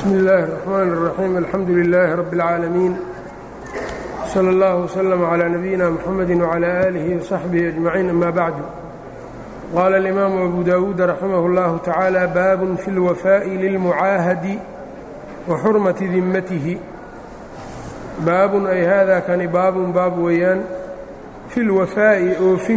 bsmi اllahi الرحmn الرaxيim alxamdu لilaahi rab اlcaalamiin slى اllah وslm عlى nabiyina mxamedi وعlى آlihi وصaxbihi أجmaciin ama bacdu qaala اlimaamu abu dawuud raximah اllahu tacaala baabun fi اlwafaaءi lilmucaahadi wa xurmati dimatihi baabun ay hada kani baabun baab weeyaan fi اlwafaa'i oofin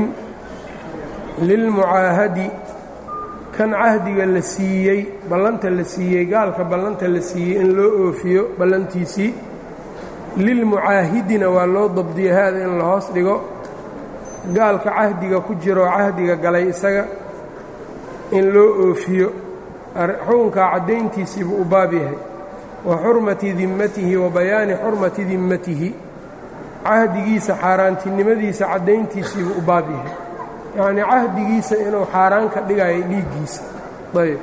lilmucaahadi kan cahdiga la siiyey ballanta la siiyey gaalka ballanta la siiyey in loo oofiyo ballantiisii lilmucaahidina waa loo dabdiya haada in la hoos dhigo gaalka cahdiga ku jiroo cahdiga galay isaga in loo oofiyo xukunkaa caddayntiisiibuu u baab yahay wa xurmati dimmatihi wa bayaani xurmati dimmatihi cahdigiisa xaaraantinimadiisa caddayntiisiibuu u baab yahay yacnii cahdigiisa inuu xaaraan ka dhigayo dhiiggiisa ayb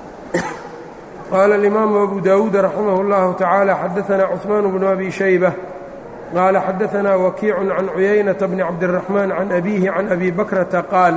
qaala alimaamu abu daawuud raximah اllahu tacaala xadaanaa cuثmaan bnu abi shayba qaala xadaanaa wakiicun can cuyaynata bni cabdiraxmaan can abiihi can abi bakrata qaal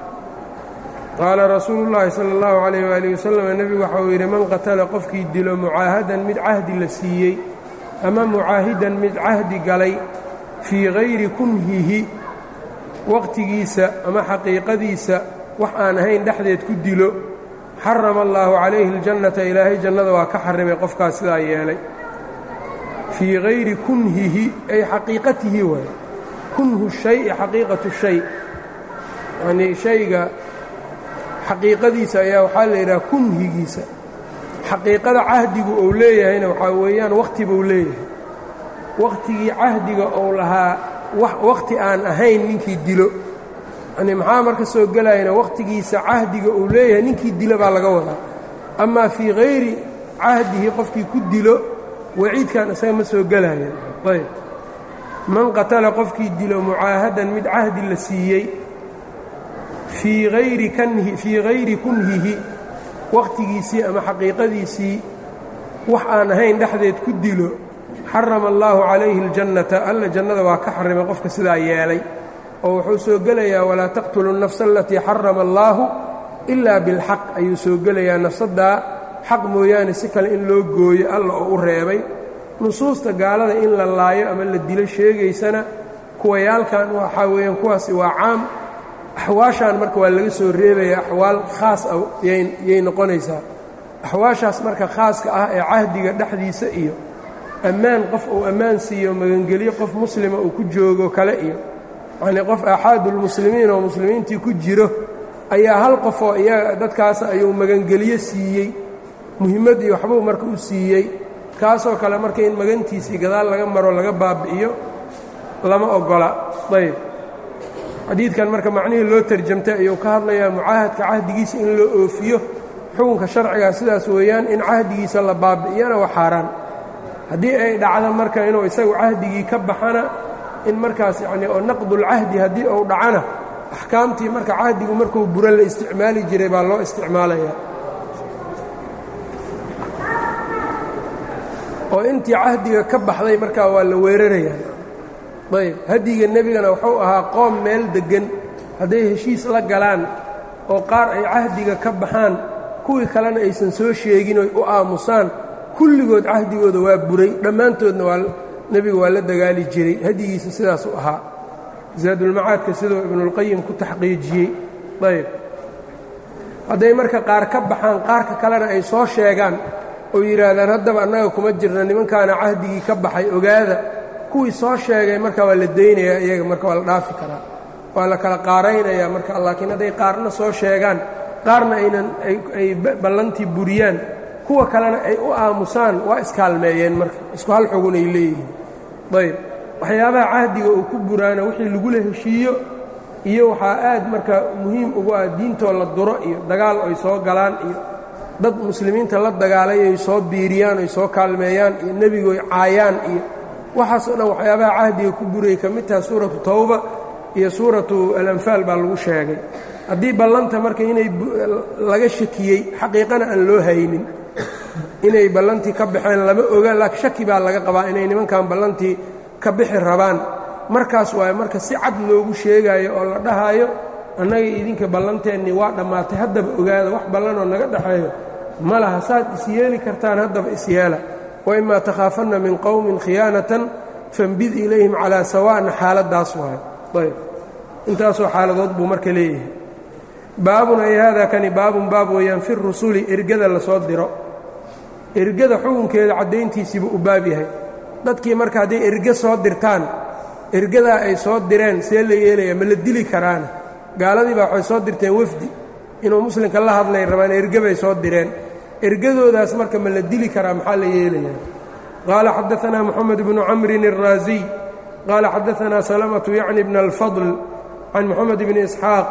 qaala rasuulu llaahi sala اllahu calayh waali wasalam nebigu waxa uu yidhi man qatala qofkii dilo mucaahadan mid cahdi la siiyey ama mucaahidan mid cahdi galay fii hayri kunhihi waqtigiisa ama xaqiiqadiisa wax aan ahayn dhexdeed ku dilo xarama allaahu calayhi اljannata ilaahay jannada waa ka xarimay qofkaas sidaa yeelay fii hayri kunhihi ay xaqiiqatihi waay kunhu shayi xaqiiqatu shay yanii shayga xaqiiqadiisa ayaa waxaa la yidhaha kunhigiisa xaqiiqada cahdigu uu leeyahayna waxaa weeyaan wakhti buu leeyahay wakhtigii cahdiga uu lahaa wakhti aan ahayn ninkii dilo yani maxaa marka soo gelayana wakhtigiisa cahdiga uu leeyahay ninkii dilo baa laga wadaa amaa fii hayri cahdihi qofkii ku dilo waciidkan isaga ma soo gelayan ayb man qatala qofkii dilo mucaahadan mid cahdi la siiyey fii hayri kanhi fii hayri kunhihi wakhtigiisii ama xaqiiqadiisii wax aan ahayn dhexdeed ku dilo xarama allaahu calayhi اljannata alla jannada waa ka xarimay qofka sidaa yeelay oo wuxuu soo gelayaa walaa taqtulu الnafsa alatii xarama allaahu ilaa bilxaq ayuu soo gelayaa nafsaddaa xaq mooyaane si kale in loo gooyo alla oo u reebay nusuusta gaalada in la laayo ama la dilo sheegaysana kuwayaalkan waxaa weeyaan kuwaasi waa caam axwaashaan marka waa laga soo reebaya axwaal khaas ah yay noqonaysaa axwaashaas marka khaaska ah ee cahdiga dhexdiisa iyo ammaan qof uu ammaan siiyo magangelyo qof muslima uu ku joogo kale iyo yacnii qof aaxaadulmuslimiin oo muslimiintii ku jiro ayaa hal qof oo iyaga dadkaas ayuu magangelyo siiyey muhimmad iyo waxbuu marka u siiyey kaasoo kale marka in magantiisii gadaal laga maro laga baabi'iyo lama oggola ayb xadiidkan marka macnihii loo tarjamtay ayuu ka hadlayaa mucaahadka cahdigiisa in loo oofiyo xukunka sharcigaa sidaas weeyaan in cahdigiisa la baabi'iyana waa xaaraan haddii ay dhacdo marka inuu isagu cahdigii ka baxana in markaas yacnii oo naqdulcahdi haddii uu dhacana axkaamtii marka cahdigu markuu buro la isticmaali jiray baa loo isticmaalayaa oo intii cahdiga ka baxday markaa waa la weerarayaa ayb hadiga nebigana wuxuu ahaa qoom meel deggan hadday heshiis la galaan oo qaar ay cahdiga ka baxaan kuwii kalena aysan soo sheegin oy u aamusaan kulligood cahdigooda waa buray dhammaantoodna waa nebiga waa la dagaali jiray hadigiisa sidaasuu ahaa zaadulmacaadka siduu ibnuulqayim ku taxqiijiyey ayb hadday marka qaar ka baxaan qaarka kalena ay soo sheegaan oo yidhaahdaan haddaba annaga kuma jirna nimankaana cahdigii ka baxay ogaada kuwii soo sheegay marka waa la daynayaa iyaga marka waa la dhaafi karaa waa la kala qaaraynayaa marka laakiin hadday qaarna soo sheegaan qaarna aynan ay ballantii buriyaan kuwa kalena ay u aamusaan waa iskaalmeeyeen marka isku hal xugun ay leeyihiin ayb waxyaabaha cahdiga uu ku buraana wixii lagula heshiiyo iyo waxaa aad marka muhiim ugu ah diintoo la duro iyo dagaal ay soo galaan iyo dad muslimiinta la dagaalay ay soo biiriyaan ay soo kaalmeeyaan iyo nebigu ay caayaan iyo waxaasoo dhan waxyaabaha cahdiga ku burayay ka mid taha suuratu tawba iyo suuratu alanfaal baa lagu sheegay haddii ballanta marka inay laga shakiyey xaqiiqana aan loo haynin inay ballantii ka baxeen lama oga laakiin shaki baa laga qabaa inay nimankan ballantii ka bixi rabaan markaas waayo marka si cad loogu sheegaayo oo la dhahaayo annaga idinka ballanteennii waa dhammaatay haddaba ogaada wax ballanoo naga dhexeeyo ma laha saad isyeeli kartaan haddaba isyeela waimaa takhaafanna min qowmin khiyaanatan fambid ilayhim calaa sawaa'na xaaladdaas waayo ayb intaasoo xaaladood buu marka leeyahay baabun ay haadaa kani baabun baab weeyaan fi rusuli ergada lasoo diro ergada xukunkeeda caddayntiisiibuu u baab yahay dadkii marka hadday erge soo dirtaan ergadaa ay soo direen see la yeelaya ma la dili karaana gaaladii baa waxay soo dirteen wafdi inuu muslimka la hadlay rabaan erge bay soo direen ergadoodaas marka ma la dili karaa maxaa la yeelayaa qaala xadaanaa moxamed bnu camrin الraasiy qaala xadaanaa salamatu yacni bna alfadl can moxamed bni isxaaq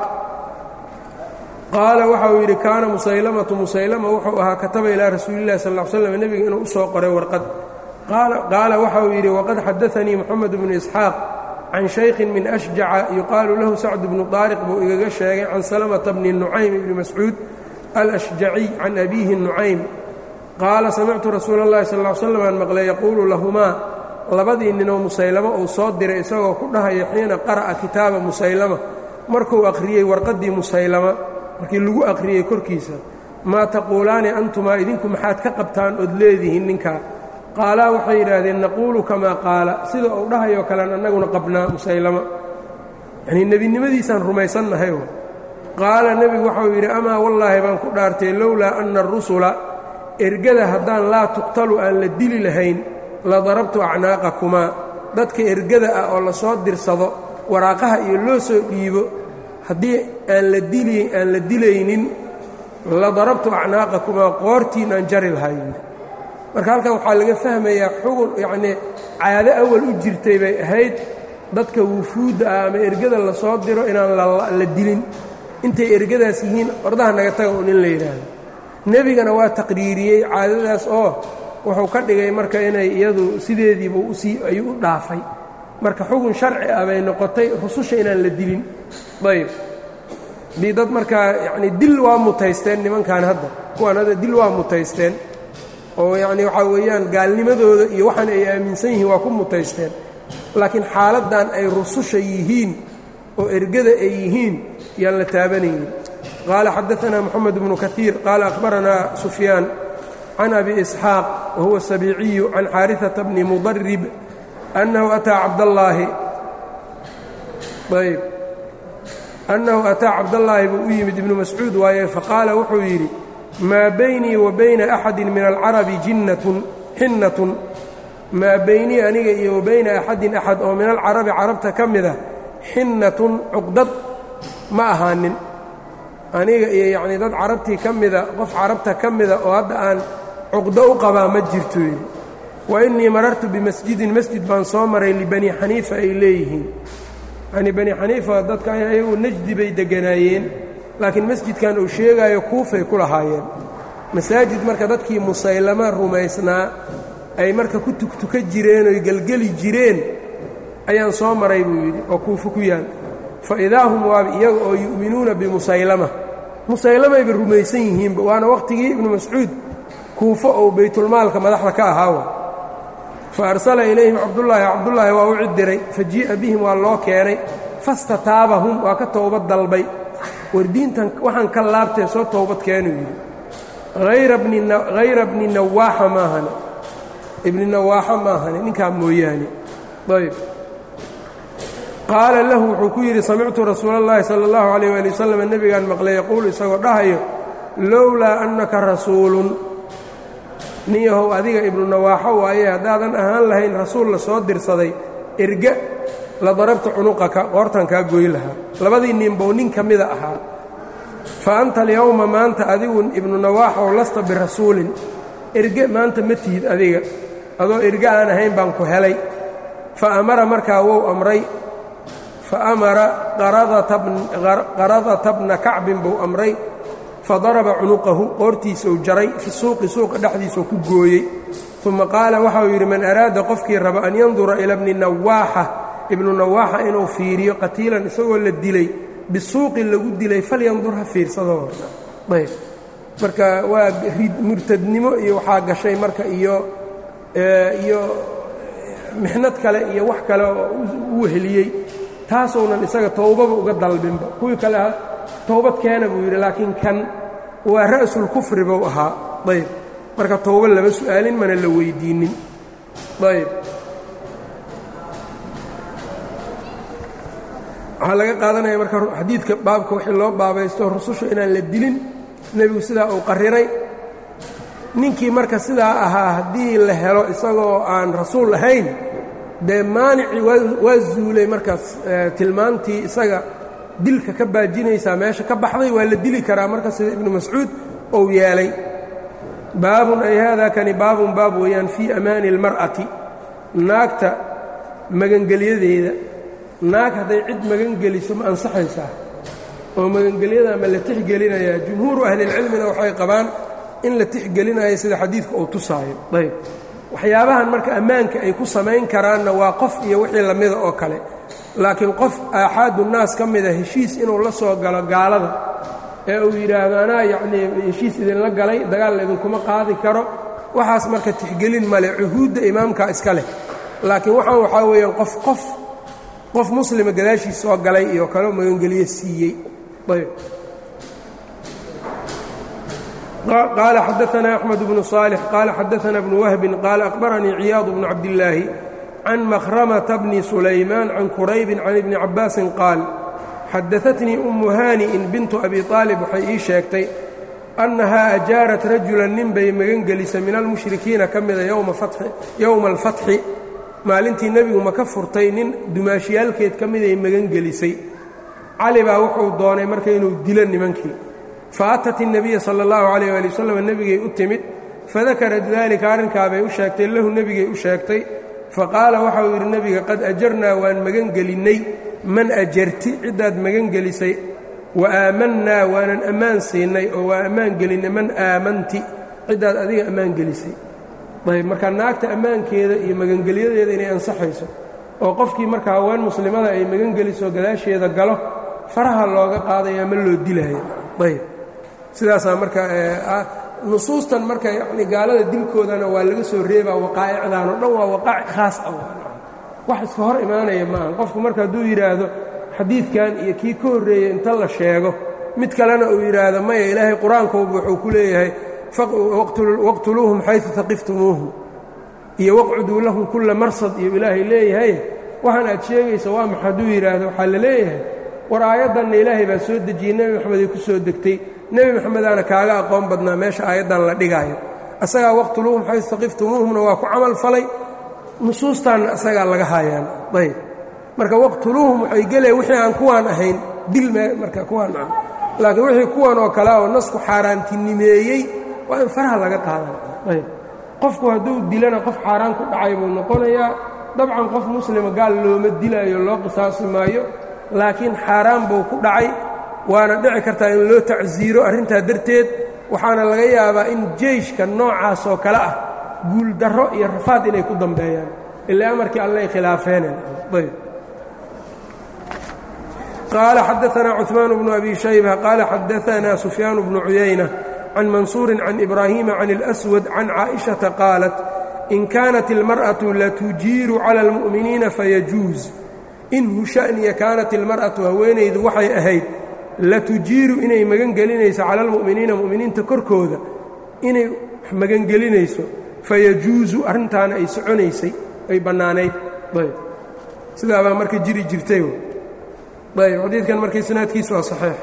qaala waxa uu yidhi kaana musaylamatu musaylama wuxuu ahaa kataba ilaa rasuulillahi sal l slam nebiga inuu u soo qoray warqad qaala waxa uu yidhi waqad xadaanii moxamed bnu isxaaq can shaykhin min ashjaca yuqaalu lahu sacd bnu daariq buu igaga sheegay can salamata bni nucaym ibni mascuud alashjaciy can abiihi nucaym qaala samictu rasuula اllahi sal l slam aan maqlay yaquulu lahumaa labadii ninoo musaylamo uu soo diray isagoo ku dhahaya xiina qara'a kitaaba musaylama markuu akhriyey warqaddii musaylama markii lagu akhriyey korkiisa maa taquulaani antumaa idinku maxaad ka qabtaan ood leedihiin ninkaa qaalaa waxay yidhaahdeen naquulu kamaa qaala sida uu dhahayoo kalean annaguna qabnaa musaylama yanii nebinimadiisaan rumaysannahay qaala nebigu waxau yidhi amaa wallaahi baan ku dhaartay lowlaa anna arusula ergada haddaan laa tuqtalu aan la dili lahayn la darabtu acnaaqakumaa dadka ergada ah oo la soo dirsado waraaqaha iyo loo soo dhiibo haddii aan la dili aan la dilaynin la darabtu acnaaqakumaa qoortiin aan jari lahaa yidhi marka halkan waxaa laga fahmayaa xugun yacnii caado awal u jirtay bay ahayd dadka wufuudda ah ama ergada la soo diro inaan la dilin intay ergadaas yihiin ordaha naga taga un in la yidhaahdo nebigana waa taqriiriyey caadadaas oo wuxuu ka dhigay marka inay iyadu sideediiba usii ayuu u dhaafay marka xugun sharci ah bay noqotay rususha inaan la dilin ayb dii dad markaa yacnii dil waa mutaysteen nimankan hadda kuwaan hadda dil waa mutaysteen oo yacnii waxaa weeyaan gaalnimadooda iyo waxaan ay aaminsan yihiin waa ku mutaysteen laakiin xaaladdan ay rususha yihiin oo ergada ay yihiin yaan la taabanaynin qaala xadaanaa moxamed bnu kaiir qaala akhbaranaa sufyaan can abi isxaaq wahuwa sabiiciyu can xaariثata bni mudarib annahu ataa cabdallaahi ayb annahu ataa cabdallaahi buu u yimid ibnu mascuud waaye faqaala wuxuu yidhi maa baynii wa bayna axadi min alcarabi jinnatun xinnatun maa baynii aniga iyo wa bayna axadin axad oo min alcarabi carabta ka mida xinnatun cuqdad ma ahaanin aniga iyo yacnii dad carabtii ka mida qof carabta ka mida oo hadda aan cuqdo u qabaa ma jirto yidhi wa innii marartu bimasjidin masjid baan soo maray libani xaniifa ay leeyihiin yanii bani xaniifa dadka ayagu najdi bay degganaayeen laakiin masjidkan uu sheegaayo kuufay ku lahaayeen masaajid marka dadkii musaylama rumaysnaa ay marka ku tugtuka jireen oy gelgeli jireen ayaan soo maray buu yidhi oo kuufo ku yaal fa idaa hum waaba iyaga oo yu'minuuna bimusaylama musaylamayba rumaysan yihiinba waana wakhtigii ibnu mascuud kuufo ou baytulmaalka madaxda ka ahaawa fa arsala ilayhim cabdullaahi cabdullaahi waa u cidiray fa jii'a bihim waa loo keenay fastataabahum waa ka towbad dalbay war diintan waxaan ka laabtee soo towbad keenuu yidhi hayra bni nawaaxa maahane ibni nawaaxa maahane ninkaa mooyaane ayb qaala lahu wuxuu ku yidhi samictu rasuula اllahi salى اllahu عalيyh wali wasalam nebigaan maqlay yaquulu isagoo dhahayo lowlaa annaka rasuulun nin yahow adiga ibnu nawaaxo waaye haddaadan ahaan lahayn rasuul la soo dirsaday erga la darabta cunuqaka qoortan kaa goy lahaa labadii ninbow nin ka mida ahaa fa anta alyowma maanta adigu ibnu nawaaxow lasta birasuulin erge maanta ma tihid adiga adoo erge aan ahayn baan ku helay fa amara markaa wou amray fa amara qaradata bna kacbin buu amray fa daraba cunuqahu qoortiisau jaray fi suuqi suuqa dhexdiisau ku gooyey uma qaala waxau yidhi man araada qofkii raba an yandura ila bni nawaaxa ibnu nawaaxa inuu fiiriyo qatiilan isagoo la dilay bisuuqi lagu dilay falyandur ha fiirsado ayb marka waa murtadnimo iyo waxaa gashay marka iyo iyo mixnad kale iyo wax kale oo u weheliyey taasounan isaga towbaba uga dalbinba kuwii kale towbad keena buu yidhi laakiin kan waa ra'sulkufri buu ahaa ayb marka towbo lama su'aalin mana la weydiinin ayb waxaa laga qaadanaya marka xadiidka baabka wixii loo baabaysto rususha inaan la dilin nebigu sidaa uu qariray ninkii marka sidaa ahaa haddii la helo isagoo aan rasuul ahayn dee maanicii waa zuulay markaas tilmaantii isaga dilka ka baajinaysaa meesha ka baxday waa la dili karaa marka sida ibnu mascuud ou yeelay baabun ay haadaa kani baabun baab weeyaan fii amaani اlmar'ati naagta magangelyadeeda naag hadday cid magangeliso ma ansaxaysaa oo magangelyada ma la tixgelinayaa jumhuuru ahlilcilmina waxay qabaan in la tixgelinayo sida xadiidka uu tusaayo ayb waxyaabahan marka ammaanka ay ku samayn karaanna waa qof iyo wixii lamida oo kale laakiin qof aaxaadu naas ka mida heshiis inuu la soo galo gaalada ee uu yidhaahdo anaa yacnii heshiis idinla galay dagaal idinkuma qaadi karo waxaas marka tixgelin male cuhuudda imaamka iska leh laakiin waxaan waxaa weeyaan qof qof qof muslima gadaashiis soo galay iyo kaleo magangeliyo siiyey ayb qaala xadaثna أxmed bnu صاalح qaala xadaثna bnu wahbin qaala أkhbaranii ciyaad bnu cabdillaahi can makhramata bni sulaymaan can quraybin can ibni cabaasin qaal xadaثatnii umu haani'in bintu abi طaalib waxay ii sheegtay annahaa ajaarat rajulan nin bay magangelisay min almushrikiina ka mida yowma alfatxi maalintii nebigu ma ka furtay nin dumaashiyaalkeed ka miday magangelisay cali baa wuxuu doonay marka inuu dilo nimankii faatat الnabiya salى اllahu عalيyh ali wasalam nebigay u timid fadakarat dalika arrinkaabay u sheegtay lahu nebigay u sheegtay faqaala waxauu yidhi nebiga qad ajarnaa waan magangelinnay man ajarti ciddaad magangelisay wa aamannaa waanan ammaan siinay oo waa ammaan gelinnay man aamanti ciddaad adiga ammaan gelisay ayb marka naagta ammaankeeda iyo magangelyadeeda inay ansaxayso oo qofkii marka haween muslimada ay magangeliso gadaasheeda galo faraha looga qaadaya ma loo dilaya ayb sidaasaa marka nusuustan marka yani gaalada dilkoodana waa laga soo reebaa waqaa'icdan oo dhan waa waqaa'ic khaas ah wax iska hor imaanaya maaha qofku marka hadduu yidhaahdo xadiidkan iyo kii ka horreeyey inta la sheego mid kalena uu yidhaahdo maya ilaahay qur-aankooba wuxuu ku leeyahay waqtuluuhum xaysu taqiftumuuhum iyo waqcuduu lahum kulla marsad iyo ilaahay leeyahay waxaan aad sheegaysa waa maxa hadduu yidhaahdo waxaa la leeyahay war aayaddanna ilaahay baa soo dejiyey nebi moxameday ku soo degtay nebi moxamedaana kaaga aqoon badnaa meesha aayaddan la dhigaayo asagaa waqtuluuhum xaysu taqiftumuuhumna waa ku camal falay nusuustaanna asagaa laga haayaan ayb marka waqtuluuhum waxay gelaya wixii aan kuwaan ahayn dil marka kuwaan ah laakiin wixii kuwan oo kale oo nasku xaaraantinimeeyey waa in faraha laga qaadan ayb qofku hadduu dilana qof xaaraan ku dhacay buu noqonayaa dabcan qof muslima gaal looma dilaayo loo qisaasi maayo laakiin xaaraan buu ku dhacay waana dhici kartaa in loo tacsiiro arrintaa darteed waxaana laga yaabaa in jeyshka noocaas oo kale ah guuldarro iyo rafaad inay ku dambeeyaan ilaa amarkii allay khilaafeeneen ayb qaala xadaanaa cuثmaan bnu abi shayba qaala xadaanaa sufyaan bnu cuyayna can mansuurin can ibraahiima can اlأswad can caaئiشhaةa qaalat in kaanat اlmarأaةu latujiiru calى اlmuؤminiina fayajuuz inhu sha'niya kaanat ilmar'atu haweenaydu waxay ahayd latujiiru inay magangelinayso cala almu'miniina mu'miniinta korkooda inay magangelinayso fayajuusu arrintaana ay soconaysay ay bannaanayd ayb sidaabaa marka jiri jirtay ayb xadiidkan marka isnaadkiisu waa saxiix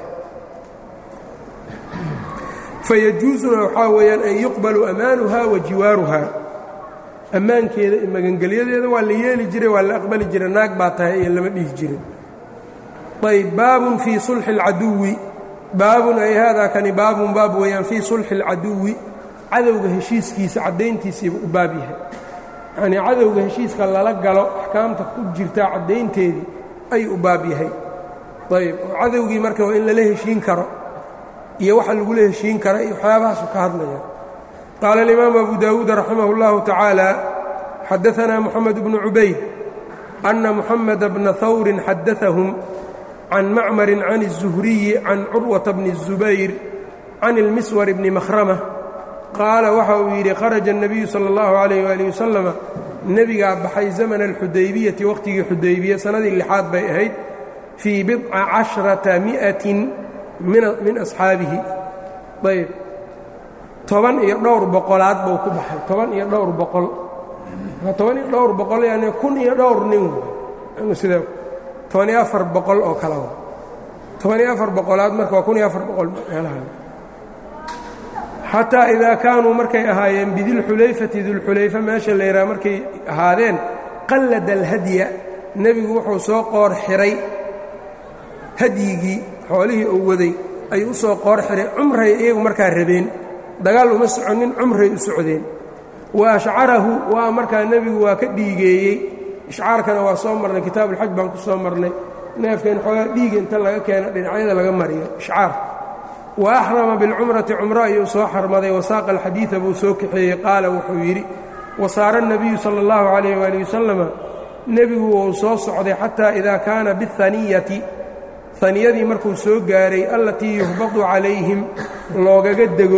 fayajuusuna waxaa weeyaan an yuqbalu amaanuha wa jiwaaruha ammaankeeda iyo magangelyadeeda waa la yeeli jiray waa la aqbali jiray naag baa tahay iyo lama dhihi jirin ayb baabun fii sulxi اlcaduwi baabun ay haadaa kani baabun baab weeyaan fii sulxi اlcaduwi cadowga heshiiskiisa caddayntiisiiba u baab yahay yacnii cadowga heshiiska lala galo axkaamta ku jirtaa caddaynteedii ayuu u baab yahay ayb oo cadowgii marka waa in lala heshiin karo iyo waxa lagula heshiin kara iyo waxyaabahaasu ka hadlaya qaala alimaamu abu daawuud raximah اllahu tacaala xadaanaa moxamed bnu cubayd anna muxameda bna hawrin xadaahum can macmarin can الzuhriyi can curwata bni الzubayr can ilmiswar bni makhrama qaala waxa uu yidhi kharaja الnabiyu salى اllahu عalayh wali wasalama nebigaa baxay zamana alxudaybiyati wakhtigii xudaybiya sannadii lixaad bay ahayd fii bidca casharata mi'atin min asxaabihi ayb toban iyo dhowr boqolaad buu ku baxay toban iyo dhowr boqol toban iyo dhowr boqol yani kun iyo dhowr nin sida toban iyo afar boqol oo kala toban iyo afar boqolaad marka waa kun iyo afar boqol meelaha xataa idaa kaanuu markay ahaayeen bidilxulayfati dilxulayfa meesha la yidhaha markay ahaadeen qallada alhadya nebigu wuxuu soo qoor xiray hadyigii xoolihii uu waday ayuu u soo qoor xiray cumray iyagu markaa rabeen dagaal uma soconin cumray u socdeen wa ashcarahu waa markaa nebigu waa ka dhiigeeyey ishcaarkana waa soo marnay kitaabuulxaj baan ku soo marnay neefkan xoogaa dhiiga inta laga keeno dhinacyada laga mariyo ishcaar wa axrama bilcumrati cumro ayuu soo xarmaday wasaaqa alxadiida buu soo kaxeeyey qaala wuxuu yidhi wasaara الnabiyu salى اllahu عalayh wali wasalama nebigu wuu soo socday xataa idaa kaana biاhaniyati haniyadii markuu soo gaaray allatii yuhbadu calayhim loogaga dego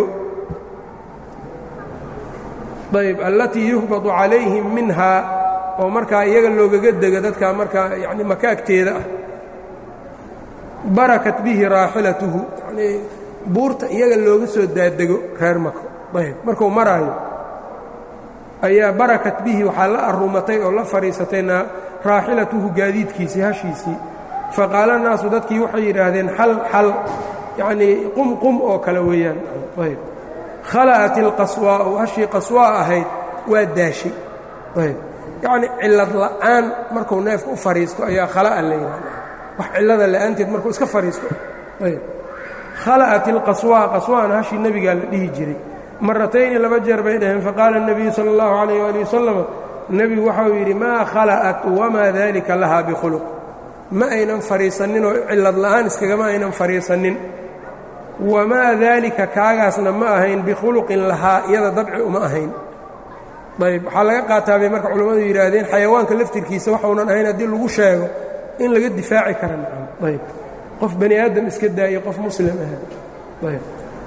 ayb allatii yuhbadu calayhim minhaa oo markaa iyaga loogaga dego dadkaa markaa yani makaagteeda ah barakat bihi raaxilatuhu yani buurta iyaga looga soo daadego reer mako ayb markuu maraayo ayaa barakat bihi waxaa la arumatay oo la fadhiisatay raaxilatuhu gaadiidkiisii hashiisii faqaala naasu dadkii waxay yidhaahdeen xal xal yacnii qum qum oo kale weeyaan ayb khala'at ilqaswaa'u hashii qaswaa ahayd waa daashay ayb yacnii cillad la'aan markuu neefka u fadhiisto ayaa khala'a la yidhahda wax cillada la'aanteed markuu iska fadhiisto ayb khala'at ilqaswaa qaswaana hashii nebigaa la dhihi jiray maratayni laba jeer bay dhaheen faqaala الnabiyu salى اllahu عalayh ali wasalam nebigu waxau yidhi maa khala'at wamaa dalika lahaa bikhuluq ma aynan fadhiisanin oo cillad la'aan iskagama aynan fadhiisanin wamaa daalika kaagaasna ma ahayn bikhuluqin lahaa iyada dabci uma ahayn ayb waxaa laga qaataa bay marka culammadu yidhaahdeen xayawaanka laftirkiisa waxaunan ahayn haddii lagu sheego in laga difaaci kara nacam ayb qof bani aadam iska daayo qof muslim ah ayb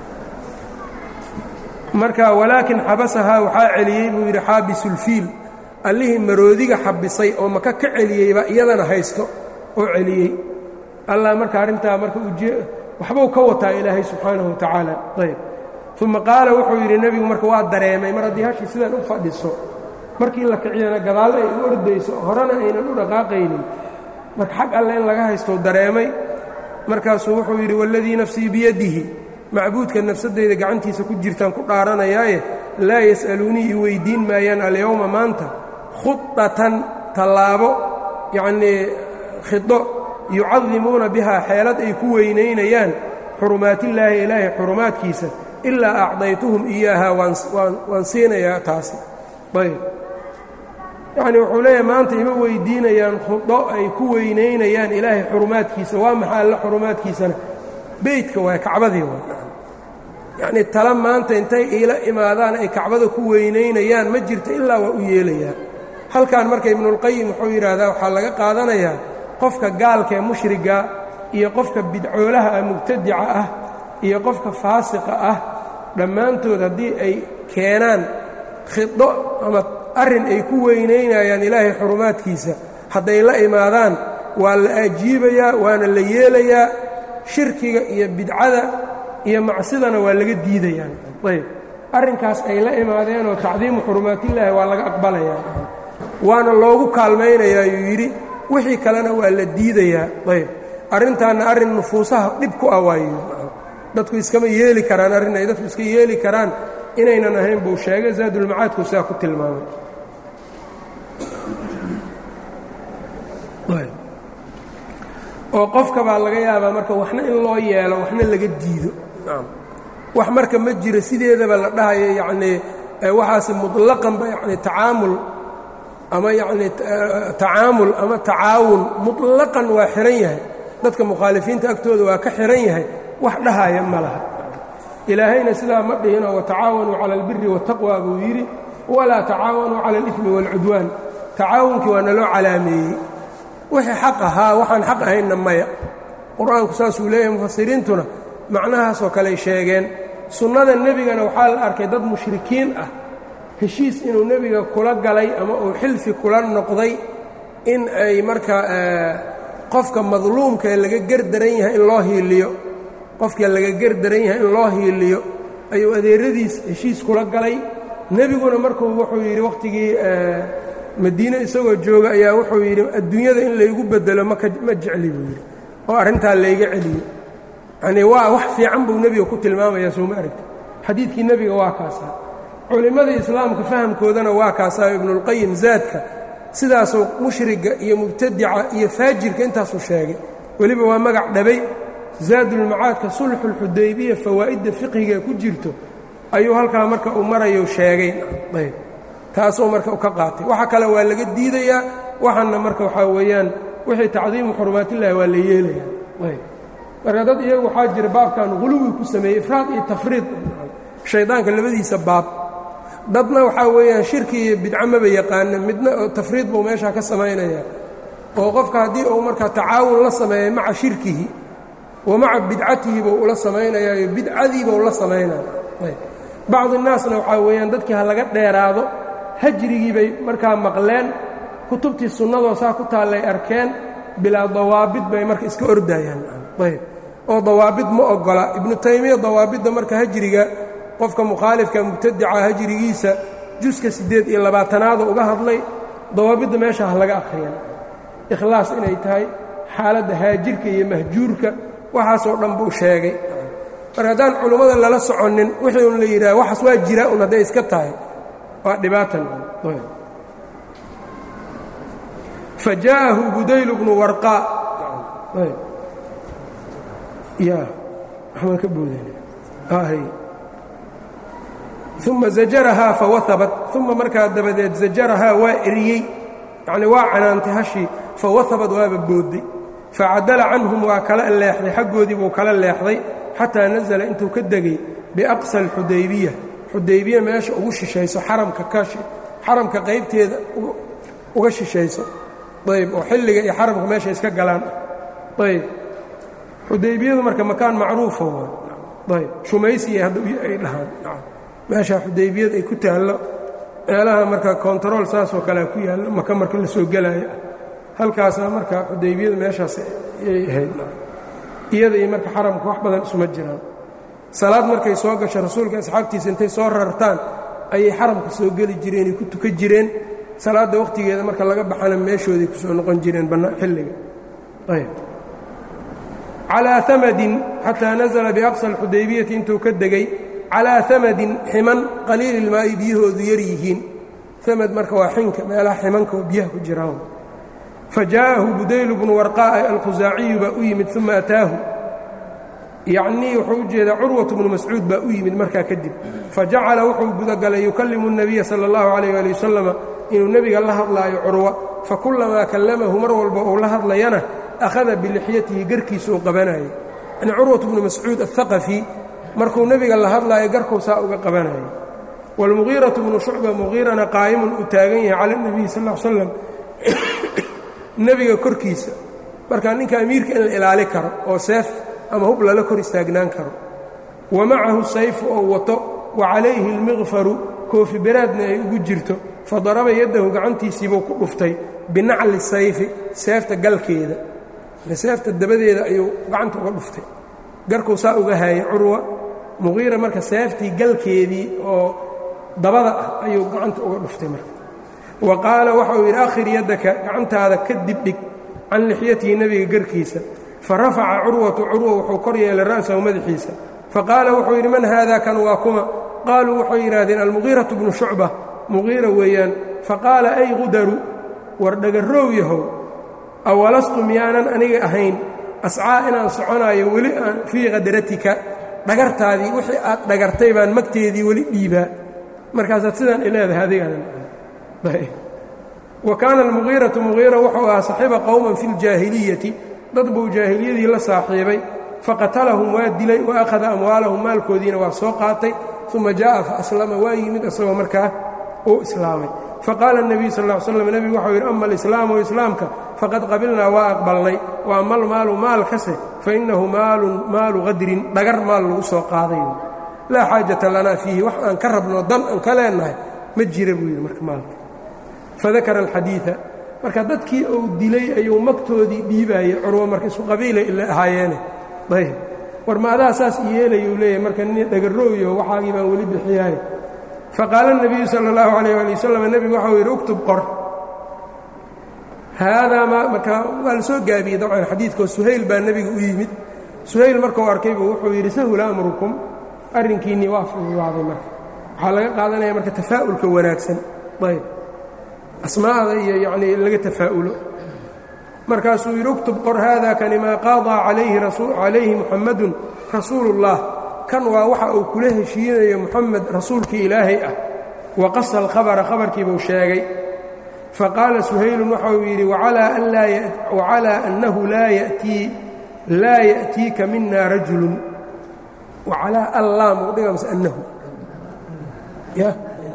marka walaakin xabasahaa waxaa celiyey buu yidhi xaabisulfiil allihii maroodiga xabisay oo maka ka celiyeyba iyadana haysto oo celiyey allah marka arrintaa marka waxbuu ka wataa ilaahay subxaanahu watacaala ayb uma qaala wuxuu yidhi nebigu marka waa dareemay mar haddii hashii sidan u fadhiso markii la kiciyana gadaal ay u ordayso horena aynan u dhaqaaqaynin marka xag alle in laga haystou dareemay markaasuu wuxuu yidhi waladii nafsii biyadihi macbuudka nafsadeyda gacantiisa ku jirtaan ku dhaaranayaaye laa yas'aluunii i weyddiin maayaan alyowma maanta khudatan tallaabo yacnii khido yucadimuuna bihaa xeelad ay ku weynaynayaan xurumaatillaahi ilaahay xurumaadkiisa ilaa acdaytuhum iyaahaa waan siinayaa taasi ayb yacnii wuxuu leeyahay maanta ima weyddiinayaan khudo ay ku weynaynayaan ilaahay xurumaadkiisa waa maxaa alla xurumaadkiisana beydka waay kacbadii waay yacnii tala maanta intay iila imaadaan ay kacbada ku weynaynayaan ma jirto ilaa waa u yeelayaa halkan marka ibnuulqayim wuxuu yidhaahdaa waxaa laga qaadanayaa qofka gaalka ee mushriga iyo qofka bidcoolaha ah mubtadica ah iyo qofka faasiqa ah dhammaantood haddii ay keenaan khido ama arrin ay ku weynaynayaan ilaahay xurumaadkiisa hadday la imaadaan waa la ajiibayaa waana la yeelayaa shirkiga iyo bidcada iyo macsidana waa laga diidayaan ayb arrinkaas ay la imaadeenoo tacdiimu xurumaatillaahi waa laga aqbalayaa waana loogu kaalmaynayaa yuu yidhi wixii kalena waa la diidayaa ayb arrintaanna arrin nufuusaha dhib ku ah waayo dadku iskama yeeli karaan arrin ay dadku iska yeeli karaan inaynan ahayn buu sheegay zaadulmacaadku sidaa ku tilmaamay oo qofka baa laga yaabaa marka waxna in loo yeelo waxna laga diido wax marka ma jiro sideedaba la dhahayo yacnii waxaasi muطlaqanba yani tacaamul ama yacnii tacaamul ama tacaawun muطlaqan waa xihan yahay dadka mukhaalifiinta agtooda waa ka xihan yahay wax dhahaya ma laha ilaahayna sidaa ma dhihinoo watacaawanuu cala albiri waالtaqwa buu yidhi walaa tacaawanuu cala اlإثmi wاlcudwaan tacaawunkii waa naloo calaameeyey wixii xaq ahaa waxaan xaq ahaynna maya qur-aanku saasuu leeyahay mufasiriintuna macnahaasoo kaley sheegeen sunnada nebigana waxaa la arkay dad mushrikiin ah heshiis inuu nebiga kula galay ama uu xilfi kula noqday in ay marka qofka madluumka ee laga gerdaran yahay in loo hiiliyo qofka laga gerdaran yahay in loo hiiliyo ayuu adeeradiis heshiis kula galay nebiguna markuu wuxuu yidhi wakhtigii madiine isagoo jooga ayaa wuxuu yidhi adduunyada in laygu bedelo maka ma jecli buu yidhi oo arrintaa layga celiyo yanii waa wax fiican buu nebiga ku tilmaamayaa sooma aragti xadiidkii nebiga waa kaasaa culimmadii islaamka fahamkoodana waa kaasaa ibnuulqayim zaadka sidaasuu mushriga iyo mubtadica iyo faajirka intaasuu sheegay weliba waa magac dhabay zaadulmacaadka sulxuulxudaybiya fawaa'idda fiqhiga ku jirto ayuu halkaa marka uu marayo sheegay ayb taasuu marka ka qaatay waxa kale waa laga diidayaa waxaana marka waxaa weeyaan wixii tacdiimu xurumaatillahi waa la yeelaya ayb marka dad iyagu waxaa jira baabkan huluwi ku sameeyey ifraad iyo tafriid shaydaanka labadiisa baab dadna waxaa weeyaan shirki iyo bidco maba yaqaana midna oo tafriid buu meeshaa ka samaynaya oo qofka haddii uu markaa tacaawun la sameeya maca shirkihi wa maca bidcatihi buu ula samaynayaayo bidcadiibuu la samaynaya bacdi naasna waxaa weeyaan dadkii ha laga dheeraado hajrigii bay markaa maqleen kutubtii sunnadoo saa ku taallay arkeen bilaa dawaabid bay marka iska ordayaan ayb oo dawaabid ma oggola ibnu taymiya dawaabidda marka hajriga qofka mukhaalifka mubtadica hajrigiisa juska siddeed iyo labaatanaada uga hadlay dawaabidda meesha ha laga akhriyan ikhlaas inay tahay xaaladda haajirka iyo mahjuurka waxaasoo dhan buu sheegay marka haddaan culummada lala soconin wixii un la yidhaha waxaas waa jira un hadday iska tahay waa dhibaatan fa jaa'ahu budayl bnu warqaa ya waxbaan ka boodana uma zajarahaa fawahabat uma markaa dabadeed zajarahaa waa eriyey yacni waa canaantay hashii fawahabad waaba boodday facadala canhum waa kala leexday xaggoodii buu kala leexday xataa nasala intuu ka degay biaqsa alxudaybiya xudaybiya meesha ugu shishayso xaramka kashi xaramka qaybteeda uga shishayso ayb oo xilliga iyo xaramka meesha iska galaan ayb xudaybiyadu marka makaan macruufa waay ayb shumaysiya hadda ay dhahaan meeshaa xudaybiyad ay ku taallo meelaha marka kontarool saasoo kalea ku yaallo maka marka la soo gelaayo halkaasaa marka xudaybiyadu meeshaas ayay ahayd iyada iyo marka xaramka wax badan isuma jiraan salaad markay soo gasho rasuulka asxaabtiisa intay soo rartaan ayay xaramka soo geli jireenay ku tukan jireen salaadda wakhtigeeda marka laga baxana meeshooday ku soo noqon jireen xilliga ayb calaa amadin xataa nasala biaqsa alxudaybiyati intuu ka degay calaa amadin ximan qaliililmaa'i biyahoodu yar yihiin amad marka waa xinka meelaha ximanka oo biyaha ku jiraan fa jaa'ahu budaylu bnu warqaa'a alkhusaaciyu baa u yimid uma ataahu yacnii wuxuu u jeedaa curwatu bnu mascuud baa u yimid markaa kadib fa jacala wuxuu gudagalay yukallimu الnabiya sala اllahu calayh ali wasalama inuu nebiga la hadlaayo curwa fakullamaa kallamahu mar walba uu la hadlayana akhada bilixyatihi garkiisa uu qabanayay yani curwatu bnu mascuud aلhaqafi markuu nebiga la hadlaayo garkuu saa uga qabanayay wاlmugiiraةu bnu shucba mugiirana qaa'imun uu taagan yahay cala اnebiy sal l slam nebiga korkiisa marka ninka amiirka in la ilaali karo oo seef ama hub lala kor istaagnaan karo wa macahu sayfu oo wato wa calayhi اlmiqfaru koofi beraadna ay ugu jirto fadaraba yaddahu gacantiisiibuu ku dhuftay binacli sayfi seefta galkeeda seefta dabadeeda ayuu gacanta uga dhuftay garkuu saa uga haayay curwa muqiira marka seeftii galkeedii oo dabada ah ayuu gacanta uga dhuftay marka wa qaala waxauu yidhi akhir yaddaka gacantaada ka dibdhig can lixyatihi nebiga garkiisa fa rafaca curwatu curwa wuxuu kor yeelay ra'sahu madaxiisa faqaala wuxuu yidhi man haada kan waa kuma qaaluu waxay yidhaahdeen almugiiratu bnu shucba muqiira weeyaan faqaala ay qudaru war dhagaroow yahow awalastu miyaanan aniga ahayn ascaa inaan soconaayo weli aan fii qadratika dhagartaadii wixii aad dhagartay baan magteedii weli dhiibaa markaasaad sidaan i leedahay adiganan wa kaana almugiiratu mugiira wuxuu ahaa saxiiba qowman fi ljaahiliyati dad buu jaahiliyadii la saaxiibay faqatalahum waa dilay wa akhada amwaalahum maalkoodiina waa soo qaatay uma jaa'a faaslama waa yimid isagoo markaa uu islaamay faqaala الnebiyu sal ا slam nebigu waxau yidhi ama alislaamu islaamka faqad qabilnaa waa aqbalnay wa ama almaalu maalkase fainahu maalun maalu qadrin dhagar maal lagu soo qaaday laa xaajata lanaa fiihi wax aan ka rabno dan aan ka leennahay ma jira buu yidhi marka maalka fadakara alxadiiثa marka dadkii uu dilay ayuu magtoodii dhiibaayey curwo marka isku qabiilay ila ahaayeene ayb war ma adaa saas yeelayuu leeyahay marka nin dhagarooyo waxaagii baan weli bixiyaay faqaala الnabiyu salى اllahu عalayh ali wasalam nebigu waxau yidhi uktub qor haadaa ma marka waa la soo gaabiyey dabcan xadiidkao suhayl baa nebiga u yimid suhayl markuu arkaybu wuxuu yidhi sahula amrukum arrinkiinnii waa fududaaday marka waxaa laga qaadanaya marka tafaa'ulka wanaagsan ayb asmaa'da iyo yacnii laga tafaa'ulo markaasuu yidhi uktub qor haada kani maa qaadaa calayhi muxammadun rasuulu اllah kan waa waxa uu kula heshiinayo muxamed rasuulkii ilaahay ah wa qasa alkhabara khabarkiibuu sheegay faqaala suhaylun waxa uu yidhi wacalaa annahu laa ya'tiika mina rajulun wacalaa allaam u dhiga mase annahu ya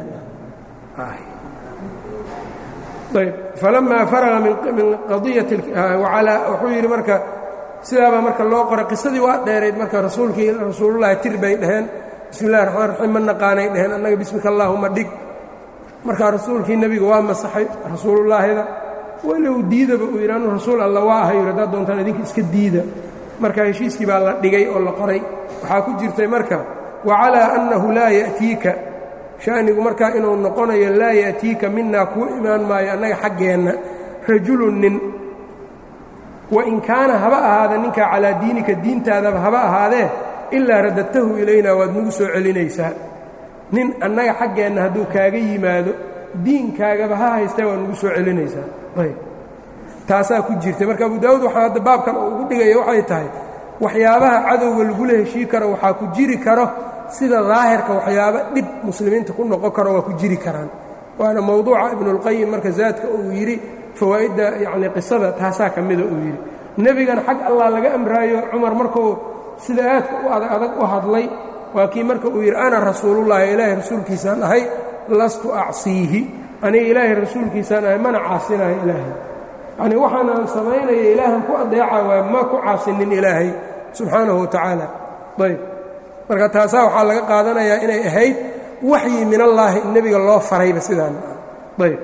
ayb falamaa faraga min qadiyati wuxuu yidhi marka sidaabaa marka loo qoray qisadii waa dheerayd marka rasuulkii rasuulullahi tir bay dhaheen bismi illahi raxmaan raxiim ma naqaanay dhaheen annaga bismika allaahuma dhig markaa rasuulkii nebiga waa masaxay rasuulullaahida walow diidaba uu yidhi anu rasuul alla waa ahay yidhi haddaad doontaan idinka iska diida marka heshiiskii baa la dhigay oo la qoray waxaa ku jirtay marka wacalaa annahu laa ya'tiika sha'nigu markaa inuu noqonayo laa ya'tiika minaa kuu imaan maayo annaga xaggeenna rajulun nin wain kaana haba ahaada ninkaa calaa diinika diintaadaba haba ahaadee ilaa radadtahu ilaynaa waad nagu soo celinaysaa nin annaga xaggeenna hadduu kaaga yimaado diinkaagaba ha haystee waad nagu soo celinaysaa ayb taasaa ku jirtay marka abu daawuud waxaa hadda baabkan uu ugu dhigaya waxay tahay waxyaabaha cadowga lagula heshii karo waxaa ku jiri karo sida daahirka waxyaabo dhib muslimiinta ku noqon karo waa ku jiri karaan waana mowduuca ibnuulqayim marka zaadka uu yidhi fawaa'idda yacnii qisada taasaa ka mida uu yidhi nebigan xag allah laga amraayo cumar markuu sida aadka u adag adag u hadlay waa kii marka uu yidhi ana rasuulullahi ilaahay rasuulkiisaan ahay lastu acsiihi aniga ilaahay rasuulkiisaan ahay mana caasinayo ilaahay yacnii waxaan aan samaynaya ilaahan ku adeeca waay ma ku caasinin ilaahay subxaanahu wa tacaala ayb marka taasaa waxaa laga qaadanayaa inay ahayd waxyi min allaahi in nebiga loo farayba sidaan ayb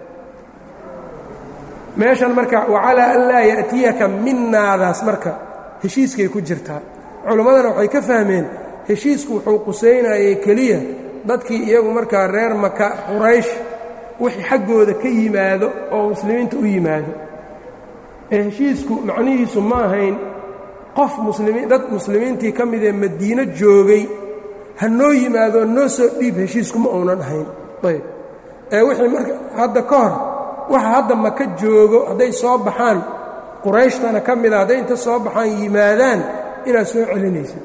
meeshan marka wacalaa an laa ya'tiyaka minaadaas marka heshiiskay ku jirtaa culimmadana waxay ka fahmeen heshiisku wuxuu qusaynayay keliya dadkii iyagu markaa reer maka quraysh wixii xaggooda ka yimaado oo muslimiinta u yimaado ee heshiisku macnihiisu ma ahayn qof muslimiin dad muslimiintii ka midee madiino joogay ha noo yimaado noo soo dhiib heshiisku ma uunan ahayn ayb ee wixii marka hadda ka hor waxa hadda maka joogo hadday soo baxaan qurayshtana ka mida hadday inta soo baxaan yimaadaan inaad soo celinaysa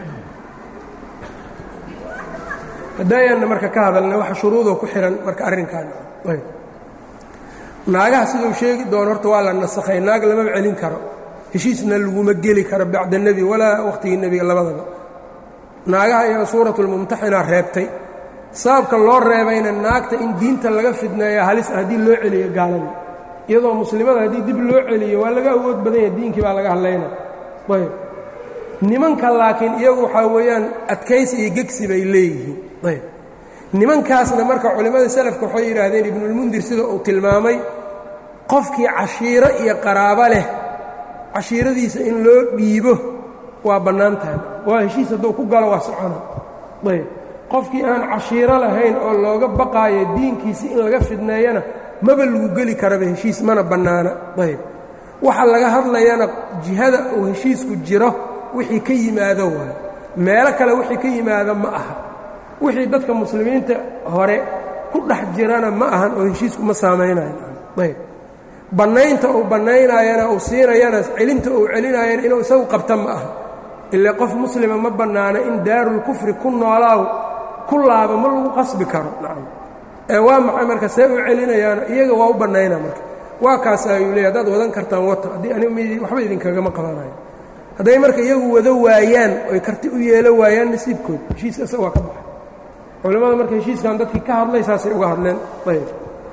hadaayaanna marka ka hadalna waxa shuruudoo ku xihan marka arrinkan ayb naagaha siduu sheegi doono horta waa la nasakhay naag lamaba celin karo heshiisna laguma geli karo bacda nebi walaa wakhtigii nebiga labadaba naagaha iyada suuratulmumtaxinaa reebtay sababka loo reebayna naagta in diinta laga fidneeya halis haddii loo celiyo gaaladii iyadoo muslimada haddii dib loo celiyo waa laga awood badan yahay diinkii baa laga hadlayna ayb nimanka laakiin iyagu waxaa weeyaan adkaysi iyo gegsi bay leeyihiin ayb nimankaasna marka culimmada salafka waxay yidhaahdeen ibnulmundir sida uu tilmaamay qofkii cashiiro iyo qaraabo leh cashiiradiisa in loo dhiibo waa bannaan tahay waa heshiis hadduu ku galo waa socona ayb qofkii aan cashiiro lahayn oo looga baqaayo diinkiisi in laga fidneeyana maba lagu geli karaba heshiis mana bannaana ayb waxa laga hadlayana jihada uu heshiisku jiro wixii ka yimaado waayo meelo kale wixii ka yimaado ma aha wixii dadka muslimiinta hore ku dhex jirana ma ahan oo heshiisku ma saamaynayo ayb bannaynta uu bannaynayana uu siinayana celinta uu celinaayana inuu isagu qabta ma aha ilaa qof muslima ma bannaano in daarulkufri ku noolaaw ku laaba ma lagu qasbi karo nacam ee waa maxay marka see u celinayaana iyaga waa u bannayna marka waa kaas ayuu leey haddaad wadan kartaan wata haddii anigu waxba idinkagama qabanayo hadday marka iyagu wado waayaan oy karti u yeelo waayaan nasiibkood heshiiska isaga waa ka baxay culimmada marka heshiiskan dadkii ka hadlay saasay uga hadleen ayb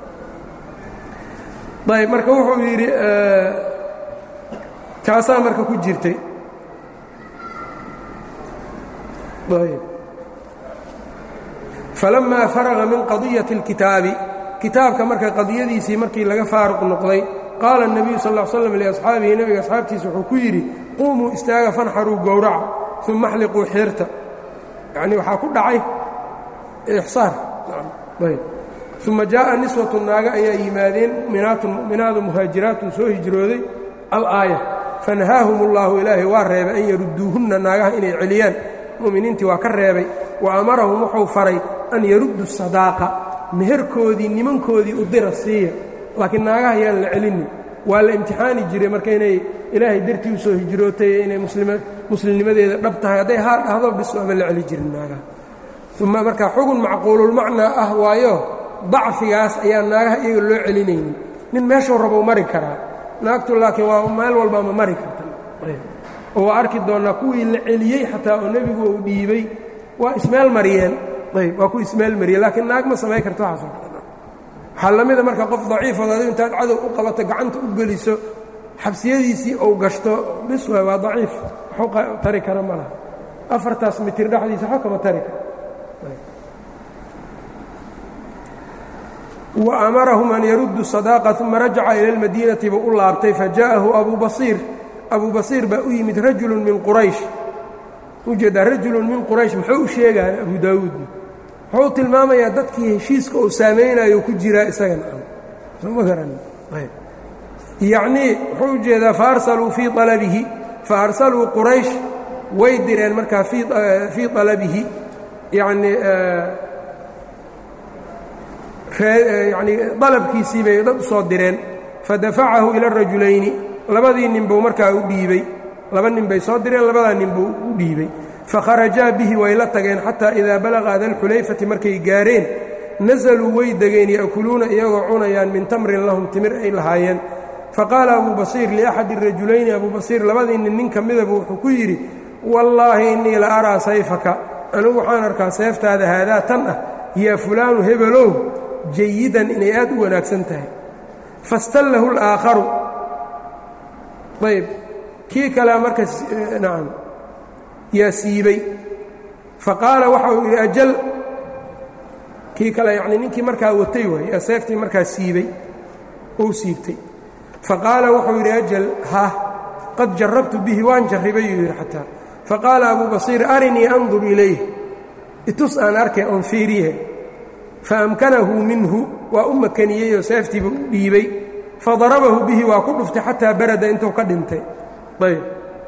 ayb marka wuxuu yidhi taasaa marka ku jirtay ayb falamaa faraga min qadiyati اlkitaabi kitaabka marka qadiyadiisii markii laga faaruq noqday qaala الnabiyu sal ا l slam liasxaabihi nebiga asxaabtiisa wuxuu ku yidhi quumuu istaaga fanxaruu gowraca uma axliquu xiirta yacnii waxaa ku dhacay ixsaar ayb uma jaaءa niswatu naaga ayaa yimaadeen muminaatun mu'minaadu muhaajiraatun soo hijrooday alaaya fanahaahum اllahu ilaahay waa reebay an yarudduuhunna naagaha inay celiyaan mu'miniintii waa ka reebay wa amarahum wuxuu faray an yaruddu sadaaqa meherkoodii nimankoodii u dira siiya laakiin naagaha yaan la celinin waa la imtixaani jiray marka inay ilaahay dartii u soo hijrootay inay muslimnimadeeda dhab tahay hadday haa dhahdo bis ama la celi jirin naagaha uma marka xugun macquululmacnaa ah waayo dacfigaas ayaa naagaha iyaga loo celinaynin nin meeshuu rabou mari karaa naagtu laakiin waa meel walba ma mari karta oo waa arki doonnaa kuwii la celiyey xataa oo nebigu uu dhiibay waa ismeel mariyeen ayb waa ku ismeel mariyeen laakiin naag ma samayn karto waxaasoo kale waxaa la mida marka qof daciifood adigu intaad cadow u qabato gacanta u geliso xabsiyadiisii ou gashto bis waay waa daciif waxu tari kara ma laha afartaas mitir dhexdiisa waxba kama tari karo wa amarahum an yaruddu sadaaqa uma rajaca ila almadiinati buu u laabtay faja'ahu abuu basiir abuu basiir baa u yimid rajulun min quraysh ujeedaa rajulun min quraysh muxuu u sheegaa abu daawuudna wuxuu tilmaamayaa dadkii heshiiska uu saamaynayo ku jiraa isagana soma garan yacnii wuxuu u jeedaa faarsaluu fii alabihi faarsaluu quraysh way direen markaa fii alabihi yanii yani dalabkiisii bay dad u soo direen fadafacahu ila rajulayni labadii nin buu markaa u dhiibey laba nin bay soo direen labadaa nin buu u dhiibey fakharajaa bihi way la tageen xataa idaa balaqa dalxulayfati markay gaareen nasaluu way degeen ya'kuluuna iyagoo cunayaan min tamrin lahum timir ay lahaayeen faqaala abuu basiir liaxadi rajulayni abuu basiir labadii nin nin ka midaba wuxuu ku yidhi wallaahi innii la araa sayfaka anigu waxaan arkaa seeftaada haadaa tan ah yaa fulaanu hebelow jayidan inay aad u wanaagsan tahay fastallahu اlaakharu ayb kii kalea marka nacam yaa siibay faqaala waxa uu yidhi ajal kii kale yacnii ninkii markaa watay waay yaa seeftii markaa siibay ou siibtay faqaala wuxuu yidhi ajal ha qad jarabtu bihi waan jarribay yuu yidhi xataa faqaala abuu basiir arinii andur ilayh itus aan arkay oon fiiriye faamkanahu minhu waa u makaniyeyoo seeftiiba u dhiibay fadarabahu bihi waa ku dhuftay xataa barada intuu ka dhintay ayb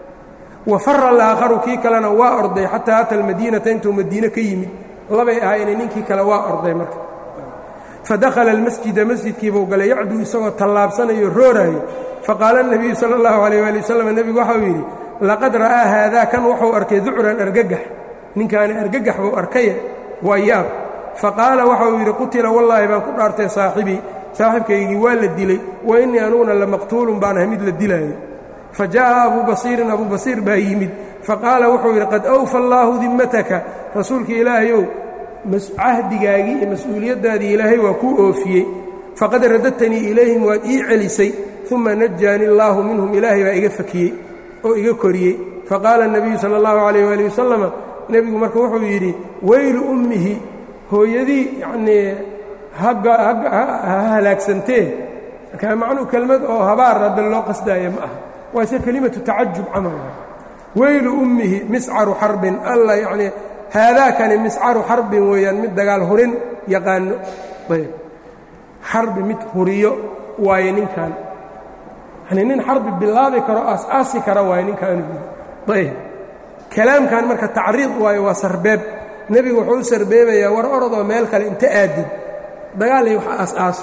wa fara alaakharu kii kalena waa orday xataa ata almadiinata intuu madiine ka yimid labay ahaayeen ninkii kale waa orday marka fadakhala almasjida masjidkiibuu galay yacduu isagoo tallaabsanayo rooraayo faqaala اnabiyu sala اllahu alayh ali wasalam nebigu waxau yidhi laqad ra'aa haadaa kan wuxuu arkay ducran argagax ninkaani argagax buu arkaya waa yaab faqaala waxauu yidhi qutila wallaahi baan ku dhaartay saaxibii saaxibkaygii waa la dilay wa innii anuguna lamaqtuulun baan ahay mid la dilaayo fa jaa'a abuu basiirin abuu basiir baa yimid faqaala wuxuu yidhi qad awfa allaahu dimmataka rasuulka ilaahayow cahdigaagii iyo mas-uuliyaddaadii ilaahay waa kuu oofiyey faqad radadtanii ilayhim waad ii celisay uma najaani allaahu minhum ilaahay baa iga fakiyey oo iga koriyey faqaala الnabiyu salى اllahu عalayh wali wasalama nebigu marka wuxuu yidhi weylu ummihi hooyadii yacnii ha halaagsantee markaa macnuu kelmad oo habaar hadda loo qasdaaya ma aha waa se kelimatu tacajub camal weylu ummihi miscaru xarbin alla yacnii haadaakani miscaru xarbin weeyaan mid dagaal hurin yaqaano ayb xarbi mid huriyo waaye ninkan yani nin xarbi bilaabi karo aas-aasi kara waaye ninkaanu ayb kalaamkan marka tacriid waayo waa sarbeeb nebigu wuxuu u sarbeebayaa war orodoo meel kale inta aadid dagaalay wax aas-aaso